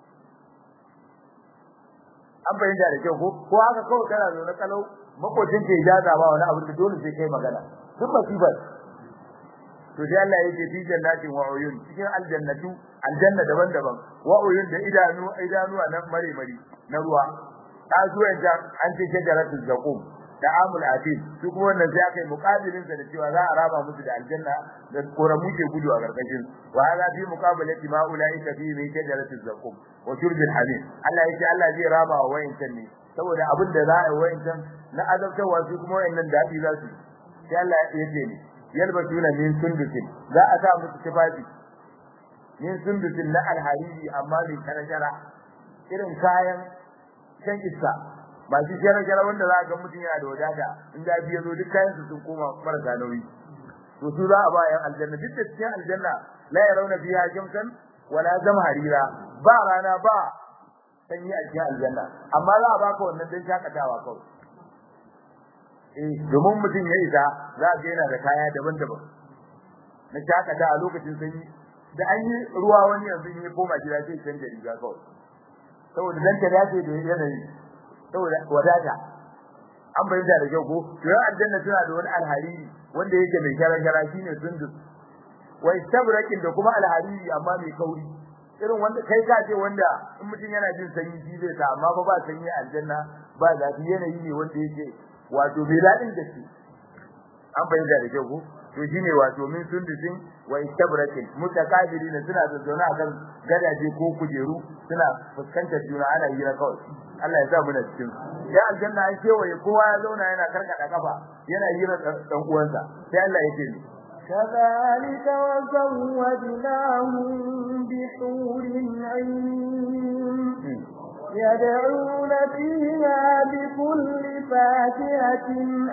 an bayyana da kyau ko ko haka kawai kana zo na kalau makocin ke ijaza ba wani abu da dole sai kai magana duk musibar to sai Allah yake fi jannatin wa uyun cikin aljannatu aljanna daban-daban wa uyun da idanu idanuwa na mare mare na ruwa ta zuwa da an ce shajaratul zaqum da amul atin su kuma wannan sai aka yi muqabilin sa da cewa za a raba musu da aljanna da koramu ke gudu a karkashin wa hada fi muqabalati ma ulaika fi min shajaratul zaqum wa shurbil hamim Allah yake Allah zai raba wa wayancan ne saboda abin da za a yi wayancan na azabtarwa su kuma wayannan dadi za su sai Allah ya ce ne yalbatuna min sundusin za a sa musu tufafi min sundusin na alhariri amma mai karashara irin kayan shan iska ba shi shara wanda za a ga mutum yana da wadata in da biya zo duk kayan su sun koma marasa nauyi to su za a ba yan aljanna duk da cikin aljanna la yarawna fiha jamsan wala zamharira ba rana ba sanyi a cikin aljanna amma za a baka wannan dan shakatawa kawai eh domin mutum ya isa za ga yana da kaya daban-daban na shakata a lokacin sanyi da an yi ruwa wani yanzu in ya koma gida sai canja riga kawai saboda dan ta dace da yanayi saboda wadata an bayyana da kyau ko to yan aljanna tana da wani alhariri wanda yake mai shara-shara shine sundus wai tabrakin da kuma alhariri amma mai kauri irin wanda kai ka ce wanda in mutum yana jin sanyi shi zai ta amma ba ba sanyi aljanna ba zafi yanayi ne wanda yake wato bai dadin da shi an bayyana da kyau ko to shine wato min sundusin wa istabrakin mutakabirin suna da zauna akan gadaje ko kujeru suna fuskantar juna ana hira kawai Allah ya sa mu na cikin ya aljanna an kewaye kowa ya zauna yana karkada kafa yana hira dan uwansa sai Allah ya ce ni كذلك وزوجناهم بحور عين يدعون فيها بكل فاكهة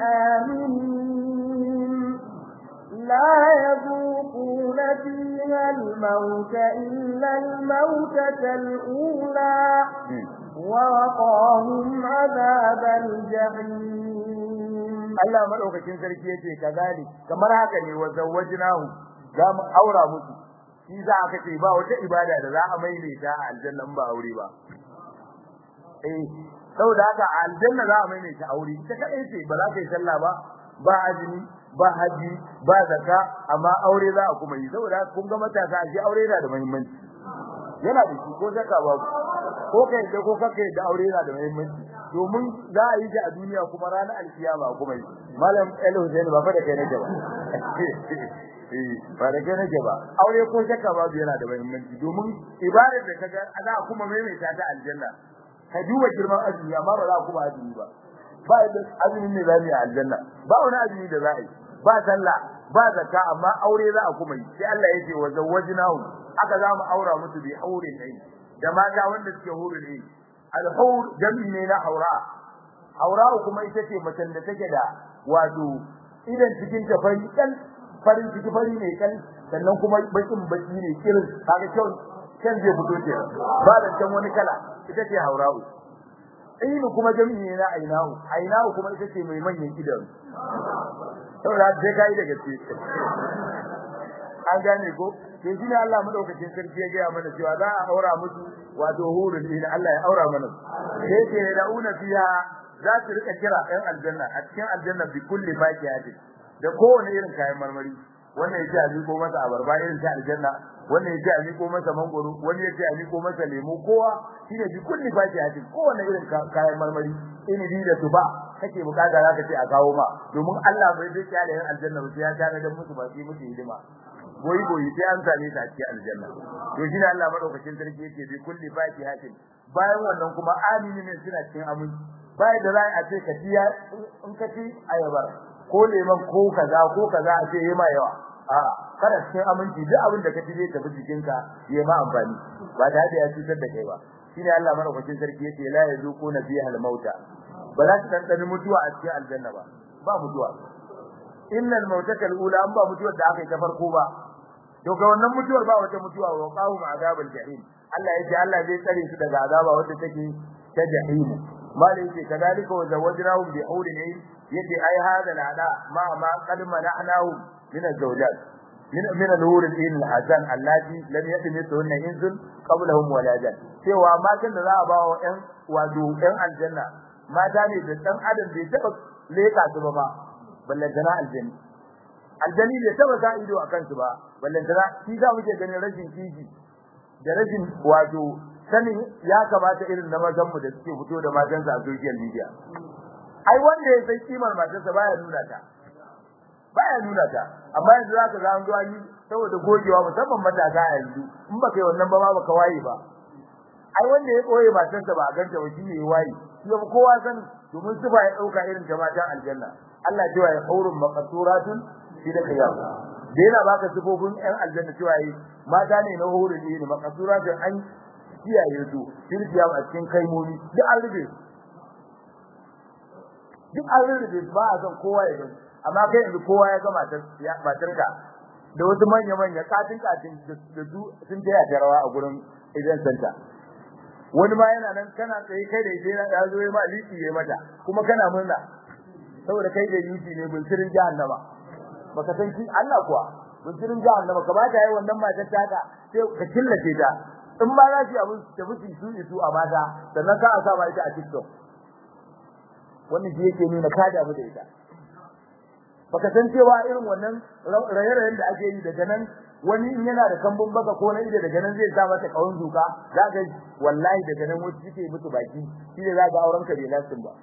آمنين لا يذوقون فيها الموت إلا الموتة الأولى ووقاهم عذاب الجحيم Allah madaukakin sarki yace kazalik kamar haka ne wa zawwajnahu za mu aura musu shi za aka ce ba wata ibada da za a maile ta a aljannan ba aure ba eh saboda haka aljanna za a mai ta aure ita kadai ce ba za ka yi sallah ba ba azumi ba haji ba zakka amma aure za a kuma yi saboda kun ga matasa a aure yana da muhimmanci yana da shi ko zakka ba ko kai da ko kake da aure yana da muhimmanci domin za a yi shi a duniya kuma ranar alkiyama kuma yi malam el hussein ba fa da kai nake ba ba da kai nake ba aure ko zakka ba yana da muhimmanci domin ibadar da kaga za a kuma maimaita ta aljanna ka duba girman azumi amma ba za a kuma azumi ba ba da azumi ne za mu yi aljanna ba wani azumi da za a yi ba sallah ba zakka amma aure za a kuma yi sai Allah ya ce wa zawwajnahu aka za mu aura musu bi aurin ne da mata wanda suke huru ne al-hur jami ne na aura aura kuma ita ce macen da take da wato idan cikin ta fari kan farin ciki fari ne kan sannan kuma bakin baki ne kirin kaga kyau kan zai fito ce ba da can wani kala ita ce haura'u ainu kuma jami'i ne na ainahu ainahu kuma ita ce mai manyan idanu saboda sai kai da gaske an gane ko to shi ne Allah madaukakin sarki ya gaya mana cewa za a aura musu wato hurun din Allah ya aura mana sai ce da'una fiha za su rika kira ɗan aljanna a cikin aljanna bi kulli faqiyati da kowane irin kayan marmari wannan yace a miko masa abarba irin ta aljanna wannan yace a miko masa mangoro wani yace a miko masa lemo kowa shine bi kulli faqiyati kowane irin kayan marmari inibi da tuba kake bukata zaka ce a kawo ma domin Allah bai zai kiyaye yan aljanna ba sai ya tare da musu ba sai musu hidima goyi goyi sai an same ta cikin aljanna to shine Allah madaukakin sarki yake bi kulli faqihatin bayan wannan kuma amini ne suna cikin aminci bayan da za a ce ka tiya in ka ci ayabar ko leman ko kaza ko kaza a ce yayi ma yawa a kada cikin aminci duk abin da ka ci zai tafi jikinka yayi ma amfani ba da ya cutar da kai ba shine Allah madaukakin sarki yake la yazuquna fiha al-mauta ba za su tantani mutuwa a cikin aljanna ba ba mutuwa innal mautaka al-ula an ba mutuwar da aka yi ta farko ba to ga wannan mutuwar ba wata mutuwa wa qawm azabul jahim Allah yace Allah zai tsare su daga azaba wanda take ta jahim malai yace kadalika wa zawajnahum bi hawlin yace ai hada al'ada ma ma qad mana'nahu min az-zawjat min min al-hur al-hasan allati lam yatmithunna insun qablahum wala jan cewa matan da za a ba wa ƴan wato ƴan aljanna mata ne da dan adam bai taba leka su ba ba ballantana aljanna aljani bai taba sa ido a kansu ba ballantana shi za muke ganin rashin kishi da rashin wato sanin ya kamata irin na mazan mu da suke fito da matansa a social media ai wanda ya san kimar matarsa baya nuna ta baya nuna ta amma yanzu zaka ga an zo an yi saboda gogewa musamman matasa a yanzu in baka yi wannan ba ma baka waye ba ai wanda ya koye matarsa ba a ganta ba shi ne ya waye shi ba kowa san domin su ba ya dauka irin ta matan aljanna Allah cewa ya haurun maqsuratun shi da kiyam da yana baka sifofin ɗan aljanna cewa yi mata ne na hurun ne maqsuratun an kiyaye su firkiyam a cikin kaimomi duk an rufe duk an rufe ba a san kowa ya gani amma kai yanzu kowa ya ga matar matarka da wasu manya manya katin katin da su sun taya ta rawa a gurin idan santa wani ma yana nan kana tsaye kai da ita ya zo ya ma liki ya mata kuma kana murna saboda kai da yuti ne bunsirin jahannama baka san shi Allah kuwa bunsirin jahannama ka ba ta yi wannan matar taka sai ka killace ta in ba za ki abun ta mutu su isu a mata sannan ka asa ba ita a TikTok wannan shi yake nuna ka damu da ita baka san cewa irin wannan raye-rayen da ake yi daga nan wani in yana da kambun baka ko na ida daga nan zai sa mata kawun duka za ka wallahi daga nan wasu suke mutu baki shi ne za ka auren ka bai lasin ba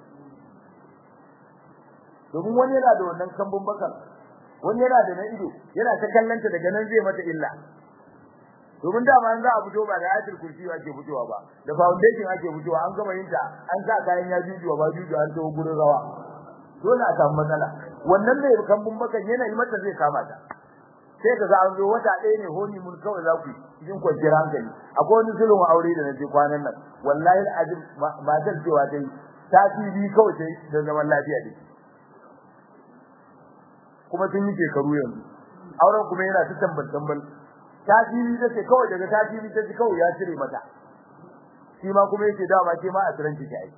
domin wani yana da wannan kambun bakan wani yana da na ido yana ta kallanta daga nan zai mata illa domin dama an za a fito ba da ayatul kursi ake fitowa ba da foundation ake fitowa an gama yin ta an sa kayan ya jujuwa ba jujuwa an tawo gurin rawa dole a samu matsala wannan ne kambun bakan yana yi mata zai kama ta sai ka ga an zo wata ɗaya ne honi mun kawai za ku yi cikin kwanciyar hankali akwai wani zulun aure da naje kwanan nan wallahi azim matar cewa dai ta bi kawai sai da zaman lafiya dai kuma sun yi shekaru yanzu auren kuma yana ta tambal tambal ta bi da ce kawai daga ta bi ta ji kawai ya cire mata shi ma kuma yake dama ke ma a tsiran ki ai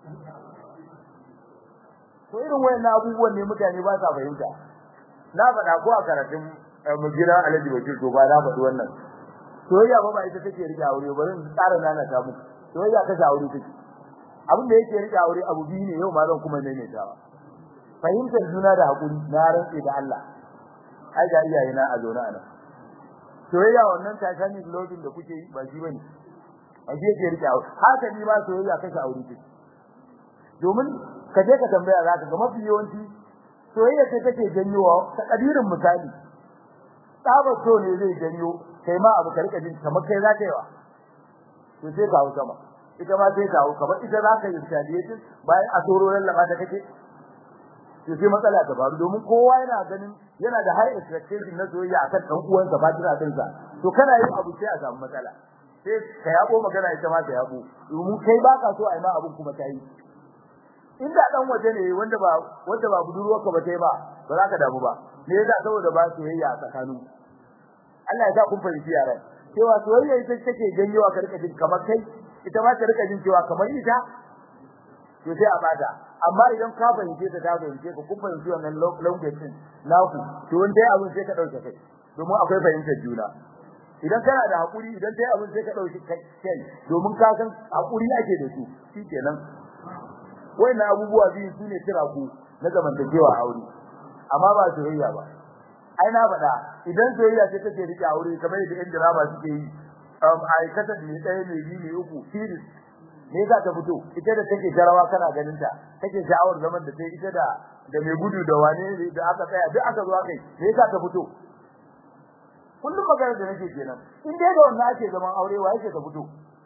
to irin wayannan abubuwan ne mutane ba sa fahimta na faɗa ko a karatun mu gida Alhaji Bakir to ba na faɗi wannan soyayya ba ba ita take rike aure bari in tsara nana ta muku soyayya ta aure take abin da yake rike aure abu biyu ne yau ma zan kuma maimaitawa fahimtar juna da hakuri na rantsi da Allah ai ga iyaye na a zauna anan soyayya wannan tasani lodin da kuke yi ba shi bane a je ke rike aure haka ni ma soyayya kashe aure ce domin ka je ka tambaya zaka ga mafi yawanci soyayya ce take janyowa ta kadirin misali tsaba so ne zai janyo kai ma abu ka rika jin kamar kai zaka yi wa to sai ka hausa ma ita ma sai ta hau kamar ita zaka yi retaliation bayan a tsoro lallaba ta kake to sai matsala ta faru domin kowa yana ganin yana da high expectation na soyayya akan dan uwansa ba tana din sa to kana yin abu sai a samu matsala sai ka yabo magana ita ma ta yabo domin kai baka so ai ma abun kuma ta yi inda dan waje ne wanda ba wanda ba budurwarka ba tai ba ba za ka damu ba me yasa saboda ba soyayya a tsakanin Allah ya sa kun fahimci yaran cewa soyayya ita take janyowa ka rika jin kamar kai ita ma ta rika jin cewa kamar ita to sai a bata amma idan ka fahimce ta ta fahimce ka kun fahimci wannan language din naku to wanda ya abin sai ka dauke kai domin akwai fahimtar juna idan kana da hakuri idan dai abin sai ka dauki kai domin ka san hakuri ake da su shikenan wannan abubuwa biyu sune kira ku na zamantakewa aure amma ba soyayya ba ai na faɗa idan soyayya ce take rike aure kamar yadda ɗan drama suke yi um aikata da ɗaya mai biyu ne uku series me yasa ta fito ita da take jarawa kana ganin ta take sha'awar zaman da sai ita da da mai gudu da wane da aka tsaya duk aka zo aka yi me yasa ta fito kullum magana da nake kenan in dai da wannan ake zaman aure wa yake ta fito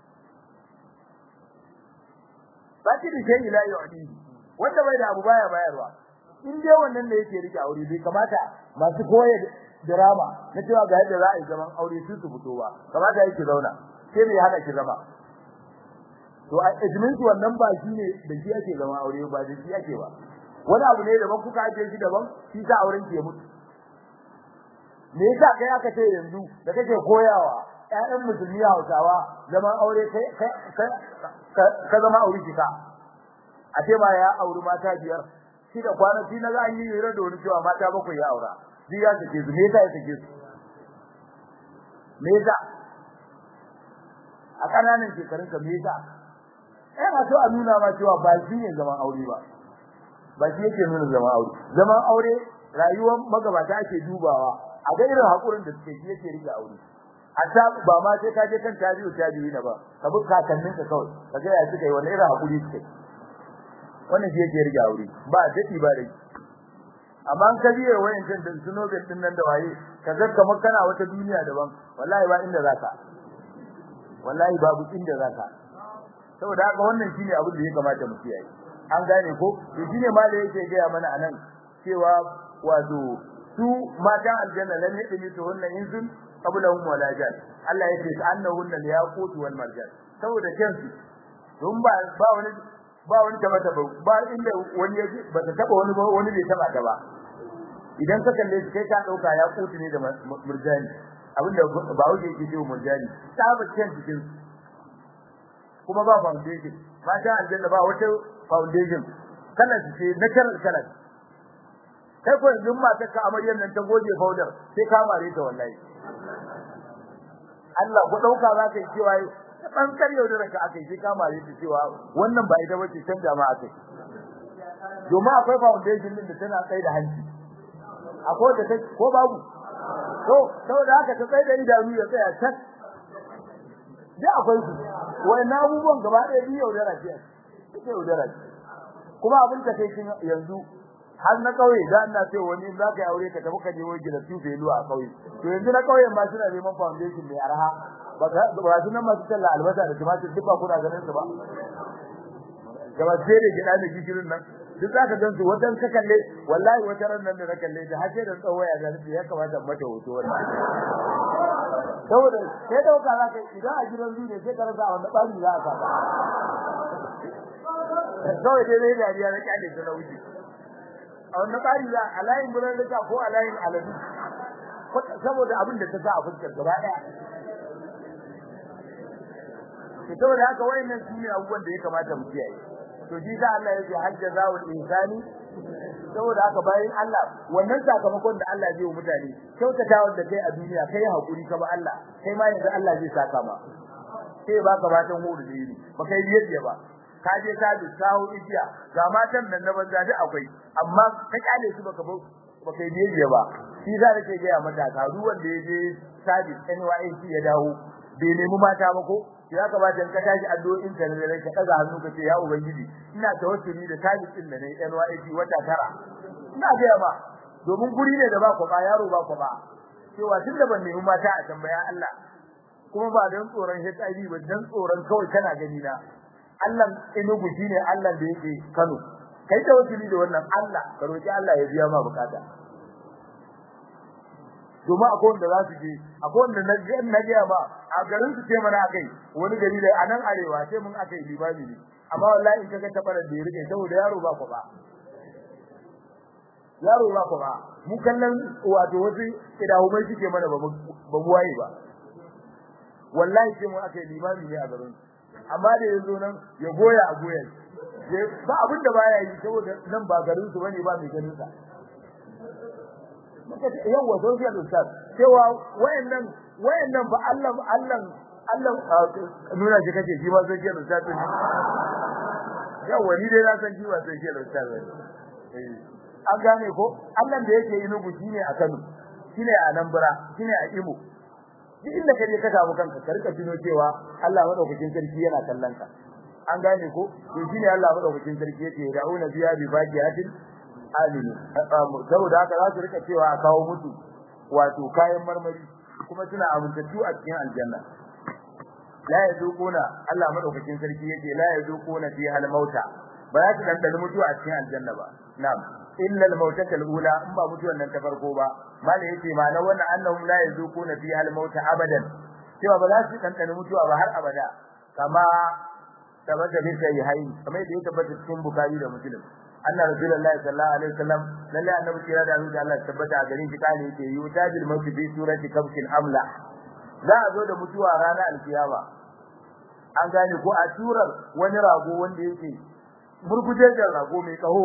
ba ki da kai ila yu'di wanda bai da abu baya bayarwa in dai wannan ne yake rike aure bai kamata masu koye drama na cewa ga yadda za a yi zaman aure su su fito ba kamata yake zauna sai me hana ki zama to a izinin wannan ba shi ne da shi ake zama aure ba da shi ake ba wani abu ne daban kuka ake shi daban shi sa auren ki ya mutu me yasa kai aka ce yanzu da kake koyawa ƴaƴan musulmi Hausawa zaman aure kai ka zama aure kika a ce ma ya auri mata biyar shi da kwanaki na za a yi hira da wani cewa mata bakwai ya aura shi ya sake su me yasa ya sake su me yasa a ƙananan shekarun ka me yasa ina so a nuna ma cewa ba shi ne zaman aure ba ba shi yake nuna zaman aure zaman aure rayuwar magabata ake dubawa a ga irin hakurin da suke yake rike aure a ta ba ma sai ka je kan tabi'u tabi'i na ba ka bi kakannin ka kawai ka ga ya suka yi wannan irin hakuri suke wannan shi yake rike aure ba dadi ba dai amma an ka biye wayan kan da suno ga din nan da waye ka ga kamar kana wata duniya daban wallahi ba inda zaka wallahi babu inda zaka saboda haka wannan shine abin da ya kamata mu kiyaye an gane ko to shine ma da yake ga mana anan cewa wato su matan aljanna lan yadmi to wannan insun qablahum wala jan Allah yake annahunna liyaqut wal marjan saboda kansu don ba ba wani ba wani taba taba ba inda wani yaji ba ta taba wani ba wani bai taba ta ba idan ka kalle shi kai ka dauka ya kutu ne da murjani abinda ba wuce yake cewa murjani saba kan cikin kuma ba foundation mata aljanna ba wata foundation kana ce natural color kai ko yanzu mata ka amaryar nan ta goje powder sai ka mare ta wallahi Allah ku dauka za ka yi cewa dan karyau da ranka akai sai ka mare ta cewa wannan ba ita bace can jama'a kai domin akwai foundation din da tana kai da hanci akwai da ko babu to saboda haka ta tsaye da idanu ya tsaya tak da akwai su wannan abubuwan gaba ɗaya biyu yaudara ce suke yaudara ce kuma abin ta kai yanzu har na kauye da Allah sai wani za ka yi aure ka tafi ka je wani gida tufe luwa a kauye to yanzu na kauyen ma suna neman foundation mai arha ba ba su nan masu talla albasa da tumatir duk ba kuna ganin su ba gaba sai da gida da gishirin nan duk za ka gan su wajen ka kalle wallahi wata ran nan da na kalle da har sai da tsawaya da ya kamata mata hoto wannan saboda sai dauka za ka idan a gidan zuwa sai ka rasa wanda bari za a saka kawai dai dai dariya na kyale ta na wuce a wannan bari za a layin buran da ko a layin aladu saboda abin da ta sa a fuskar gaba daya to saboda haka wayannan su ne abubuwan da ya kamata mu kiyaye to shi da Allah yake hajja zawul insani saboda haka bayan Allah wannan sakamakon da Allah zai yi mutane kyautata wanda kai a duniya kai hakuri ka ba Allah kai ma yanzu Allah zai saka ma sai baka batan hudu da yini ba kai biyar ba ka je ka bi kawo igiya ga matan nan na banza duk akwai amma ka kyale su baka baka yi biye ba shi za ka ga mata ka duk wanda ya je sabi NYC ya dawo bai nemi mata ba ko ya kamata in ka tashi addu'o'in ka ne ka daga hannu ka ce ya ubangiji ina tawassuli da sabi din da ne NYC wata tara ina ga ba domin guri ne da ba ku ba yaro ba ku ba cewa tunda ban nemi mata a tambaya Allah kuma ba don tsoron HIV ba don tsoron kawai kana gani na Allah Enugu shine Allah da yake Kano kai da wasili da wannan Allah ka roki Allah ya biya ma bukata kuma akwai wanda za su je akwai wanda na je na ga ma a garin su ce mana akai wani gari da anan arewa sai mun akai libani ne amma wallahi in kaga tabarar da ya rike saboda yaro ba ku ba yaro ba ku ba mu kallon wato wasu idahumai suke mana ba mu waye ba wallahi sai mun akai limami ne a garin amma da yazo nan ya goya a goyen ba abin da baya yi saboda nan ba garin su bane ba mai ganin sa muka ce yawa social ustaz cewa wayannan wayannan ba Allah Allah Allah nuna shi kace shi ba social ustaz ne yawa ni dai na san shi ba social ustaz ne an gane ko Allah da yake yi nugu shine a Kano shine a Anambra shine a Imo duk inda kaje ka samu kanka ka rika tuno cewa Allah madaukakin sarki yana kallon ka an gane ko to shine Allah madaukakin sarki yake da'una biya bi baqiyatin aminu saboda haka za su rika cewa a kawo mutu wato kayan marmari kuma suna amintattu a cikin aljanna la yazuquna Allah madaukakin sarki yake la yazuquna fi hal mauta ba za su dandana mutuwa a cikin aljanna ba na'am illa al mautata al ula in ba mutuwan nan ta farko ba mala yace ma na wannan annahum la yazuquna fi hal mauta abadan cewa ba za su dandana mutuwa ba har abada kama tabbata bi sai hayi kamar da ya tabbata cikin bukari da muslim anna rasulullahi sallallahu alaihi wasallam lalle annabi kira da Allah tabbata a garin shi kale yake yutajil mautu bi surati kabkin amla za a zo da mutuwa ranar alkiyama an gane ko a turar wani rago wanda yake murgujejen rago mai kaho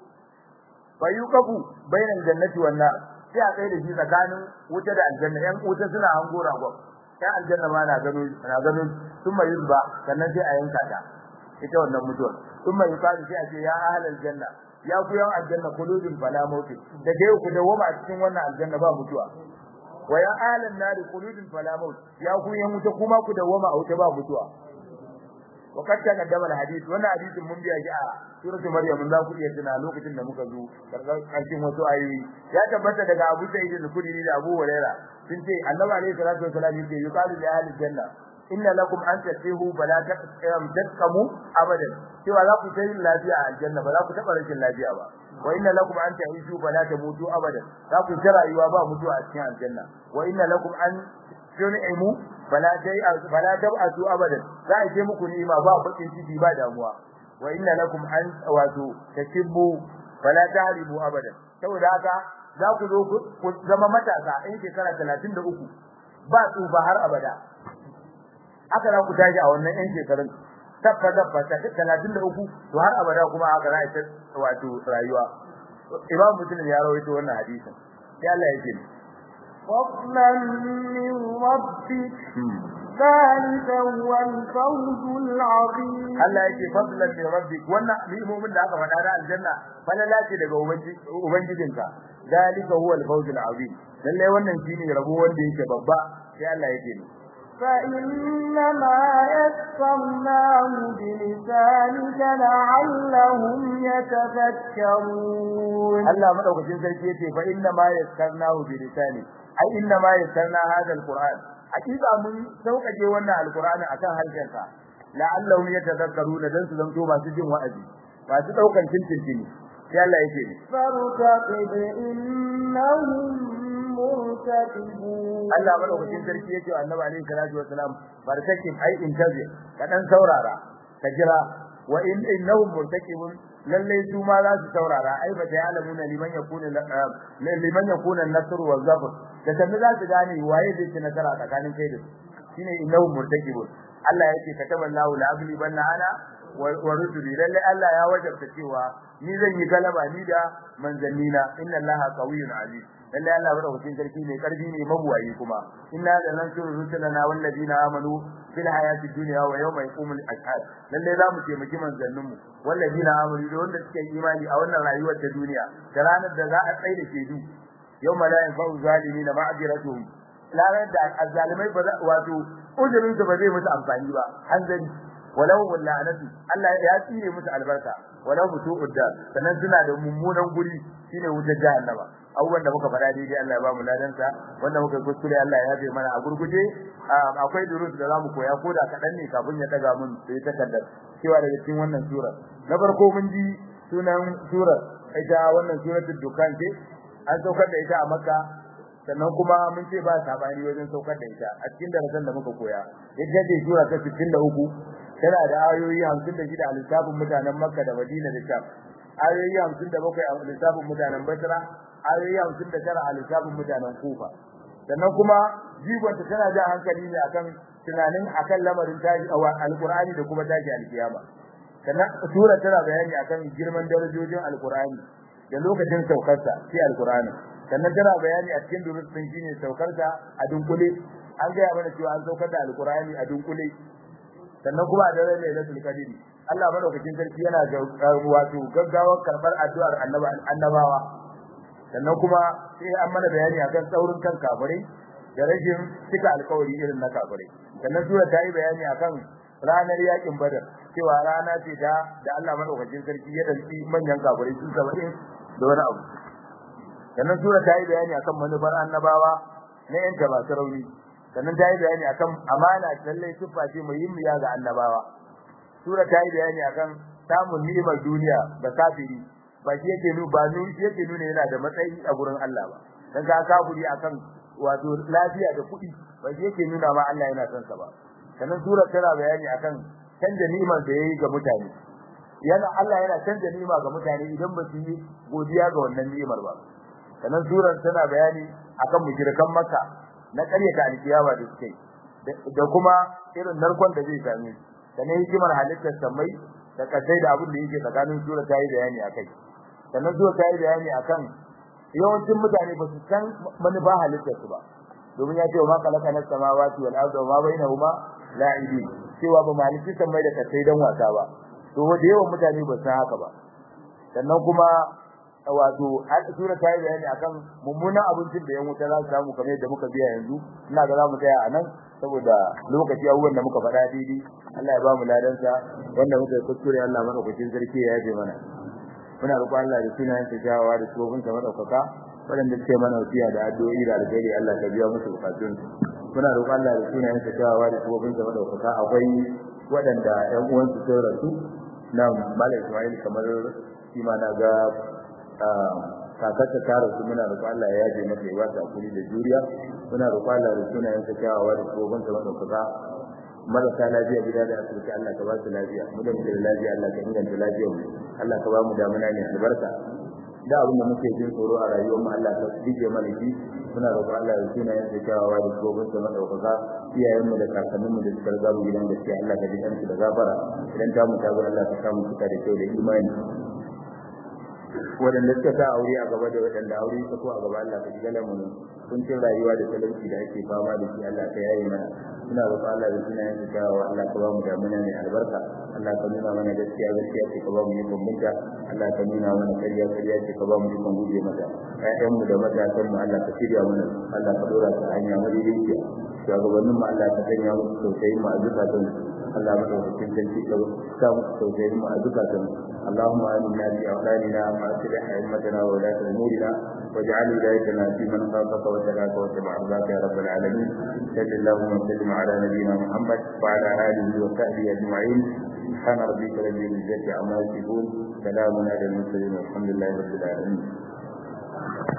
bayukafu bainal jannati wan nar sai a kai da shi tsakanin wuta da aljanna yan wuta suna hango ragon yan aljanna ma na gano na gano sun mai yuzba sannan sai a yanka ta ita wannan mutuwar sun mai yukalu sai a ce ya ahlal janna ya ku yan aljanna kuludun fala mautin da dai ku dawoma a cikin wannan aljanna ba mutuwa wa ya ahlan nar kuludun fala maut ya ku yan wuta kuma ku dawoma a wuta ba mutuwa وقد تقدم الحديث وانا حديث mun biya shi a suratu maryam mun za ku iya tuna lokacin da muka zo karshen wasu ayoyi ya tabbata daga Abu Sa'id al-Khudri da Abu Hurairah sun ce Annabi alayhi salatu wasallam yace yuqalu li ahli janna inna lakum an tasihu fala taqamu abadan cewa za ku tayi lafiya a aljanna ba za ku taba rashin lafiya ba wa inna lakum an ta'ishu fala tamutu abadan za ku ta rayuwa ba mutuwa a cikin aljanna wa inna lakum an tun'imu fala dai fala tab'atu abadan za a ce muku ni'ima ba bakin ciki ba damuwa wa inna lakum an wato takibbu fala tahribu abadan saboda haka za ku zo ku zama matasa in shekara 33 ba tsufa har abada haka za ku tashi a wannan yan shekarun tabba dabba ta 33 to har abada kuma haka za a ta wato rayuwa imam muslim ya rawaito wannan hadisin sai Allah ya ce فضلا من ربك ذلك هو الفوز العظيم Allah yake fadlan min rabbik wannan ni'imomin da aka faɗa da aljanna falala ce daga ubangijinka zalika huwa al-fawz al-azim lalle wannan shine rabo wanda yake babba sai Allah yake ni فإنما يسرناه بلسانك لعلهم يتفكرون Allah madaukakin sarki yace fa inna ma yaskarnahu bi lisani ai inna ma yaskarna hadha al-Qur'an hakika mun sauƙaƙe wannan al-Qur'ani akan harshenka la'allahum yatadhakkaruna dan su zanto masu jin wa'azi masu daukan tintintini sai Allah yake ni فارتقب إنهم مرتقبون Allah madaukakin sarki yake wa Annabi alaihi salatu wasalam barkakin ai intazir ka dan saurara ka jira wa in innahum murtaqibun lalle su ma za su saurara ai ba ta alamuna liman yakuna liman yakuna an-nasr wa zafar da kan za su gane waye zai ci nasara tsakanin kai da su shine innahum murtaqibun Allah yake kataballahu la agli banna ana wa rusuli lalle Allah ya wajabta cewa ni zan yi galaba ni da manzannina inna Allaha qawiyyun aziz lalle Allah madaukakin sarki ne karfi ne mabuwayi kuma inna da nan suru rusulana wal ladina amanu fil hayati dunya wa yawma yaqumul ashhad lalle za mu taimaki manzannin mu wal ladina amanu da wanda suke imani a wannan rayuwar ta duniya da ranar da za a tsaye da shedu yawma la yanfa'u zalimin ma'diratuhum ranar da azzalimai ba za wato uzurin su ba zai musu amfani ba hanzari walau wallanatu Allah ya tsire musu albarka walau mutu udda sannan suna da mummunan guri shine wutar jahannama abubuwan da muka faɗa daidai Allah ya ba mu ladansa wanda muka kuskure Allah ya yafe mana a gurguje akwai durus da zamu koya ko da kaɗan ne kafin ya daga mun sai takardar cewa daga cikin wannan sura na farko mun ji sunan surar ita wannan suratul dukan ce an saukar da ita a makka sannan kuma mun ce ba sabani wajen saukar da ita a cikin darasin da muka koya ita ce sura ta 63 tana da ayoyi 56 a lissafin mutanen makka da madina da sham ayoyi 57 a lissafin mutanen basra ayoyi 59 a lissafin mutanen kufa sannan kuma jigonta tana jan hankali ne akan tunanin akan lamarin tashi a alqur'ani da kuma tashi alkiyama sannan sura tana bayani akan girman darajojin alqur'ani da lokacin saukarsa sai alqur'ani sannan tana bayani a cikin durus din shine saukarsa a dunkule an ga mana cewa an saukar da alqur'ani a dunkule sannan kuma a daren lailatul qadri Allah madaukakin sarki yana wato gaggawar karbar addu'ar annabawa sannan kuma sai an mana bayani akan tsaurin kan kafirai da rashin cika alkawari irin na kafirai sannan sura ta yi bayani akan ranar yakin badar cewa rana ce da da Allah madaukakin sarki ya dalci manyan kafirai su 70 da wani abu sannan sura ta yi bayani akan manufar annabawa na yanta masu rauni sannan ta yi bayani akan amana lalle siffa ce muhimmiya ga annabawa sura ta yi bayani akan samun ni'imar duniya ga kafiri ba shi yake nuna ba nun shi yake nuna yana da matsayi a gurin Allah ba dan ka kafiri akan wato lafiya da kuɗi ba shi yake nuna ma Allah yana son sa ba sannan sura tana bayani akan canja ni'imar da yayi ga mutane yana Allah yana canja ni'ima ga mutane idan ba su yi godiya ga wannan ni'imar ba sannan surar tana bayani akan mushrikan Makka na ƙaryata alkiyama da suke da kuma irin narkon da zai same su sannan hikimar halittar samai da kasai da abin da yake tsakanin sura ta yi bayani akai sannan sura ta yi bayani akan yawancin mutane ba su san manufa halittar su ba domin ya ce wa ma kalaka na samawati wal ardi wa ma bainahuma la'ibin cewa ba maliki samai da kasai dan wasa ba to da yawan mutane ba san haka ba sannan kuma wato sura ta yi bayani akan mummunan abincin da yan wuta za su samu kamar yadda muka biya yanzu ina ga za mu tsaya a nan saboda lokaci abubuwan da muka faɗa daidai Allah ya ba mu ladansa wanda muka yi kuskure Allah madaukakin sarki ya yaje mana muna roƙon Allah da sunayen sa jawawa da tsofin sa madaukaka waɗanda suke mana wasiya da addu'o'i da alheri Allah ka biya musu bukatun muna roƙon Allah da sunayen sa jawawa da tsofin sa madaukaka akwai waɗanda ƴan uwansu sun rasu na Malam Ismail kamar shi ma na ga kakarta ta rasu muna roƙon Allah ya yaje mata ya wata kuri da juriya muna roƙon Allah da sunayen sa kyawawa da tsohon sa madaukaka marasa lafiya gida da asibiti Allah ka ba su lafiya mu da muke da lafiya Allah ka inganta lafiyar mu Allah ka ba mu damuna ne albarka da abin da muke jin tsoro a rayuwar mu Allah ka dige mana shi muna roƙon Allah da sunayen sa kyawawa da tsohon sa madaukaka iyayen mu da kakannin mu da suka riga mu gidan gaskiya Allah ka ji kansu da gafara idan ta mu ta zo Allah ka samu suka da kyau da imani waɗanda suka sa aure a gaba da waɗanda aure suka ko a gaba Allah ka shiga lamunin kuncin rayuwa da talauci da ake fama da shi Allah ka yaye mana suna roƙon Allah da suna yin kyawawa Allah ka ba mu damuna mai albarka Allah ka nuna mana gaskiya gaskiya ce ka ba mu yikon binta Allah ka nuna mana ƙarya ƙarya ce ka ba mu yikon guje mata ƴaƴan mu da matasan mu Allah ka shirya mana Allah ka dora su hanya madaidaiciya shugabannin mu Allah ka sanya musu tausayin mu a zukatan Allah madaukakin sarki ka sa musu tausayin mu a zukatan اللهم آمنا في أولادنا وأصلح أئمتنا وولاة أمورنا واجعل ولايتنا في من خافك وتلاك واتبع رضاك يا رب العالمين صل اللهم وسلم على نبينا محمد وعلى آله وصحبه أجمعين سبحان ربك رب العزة عما يصفون سلام على المرسلين والحمد لله رب العالمين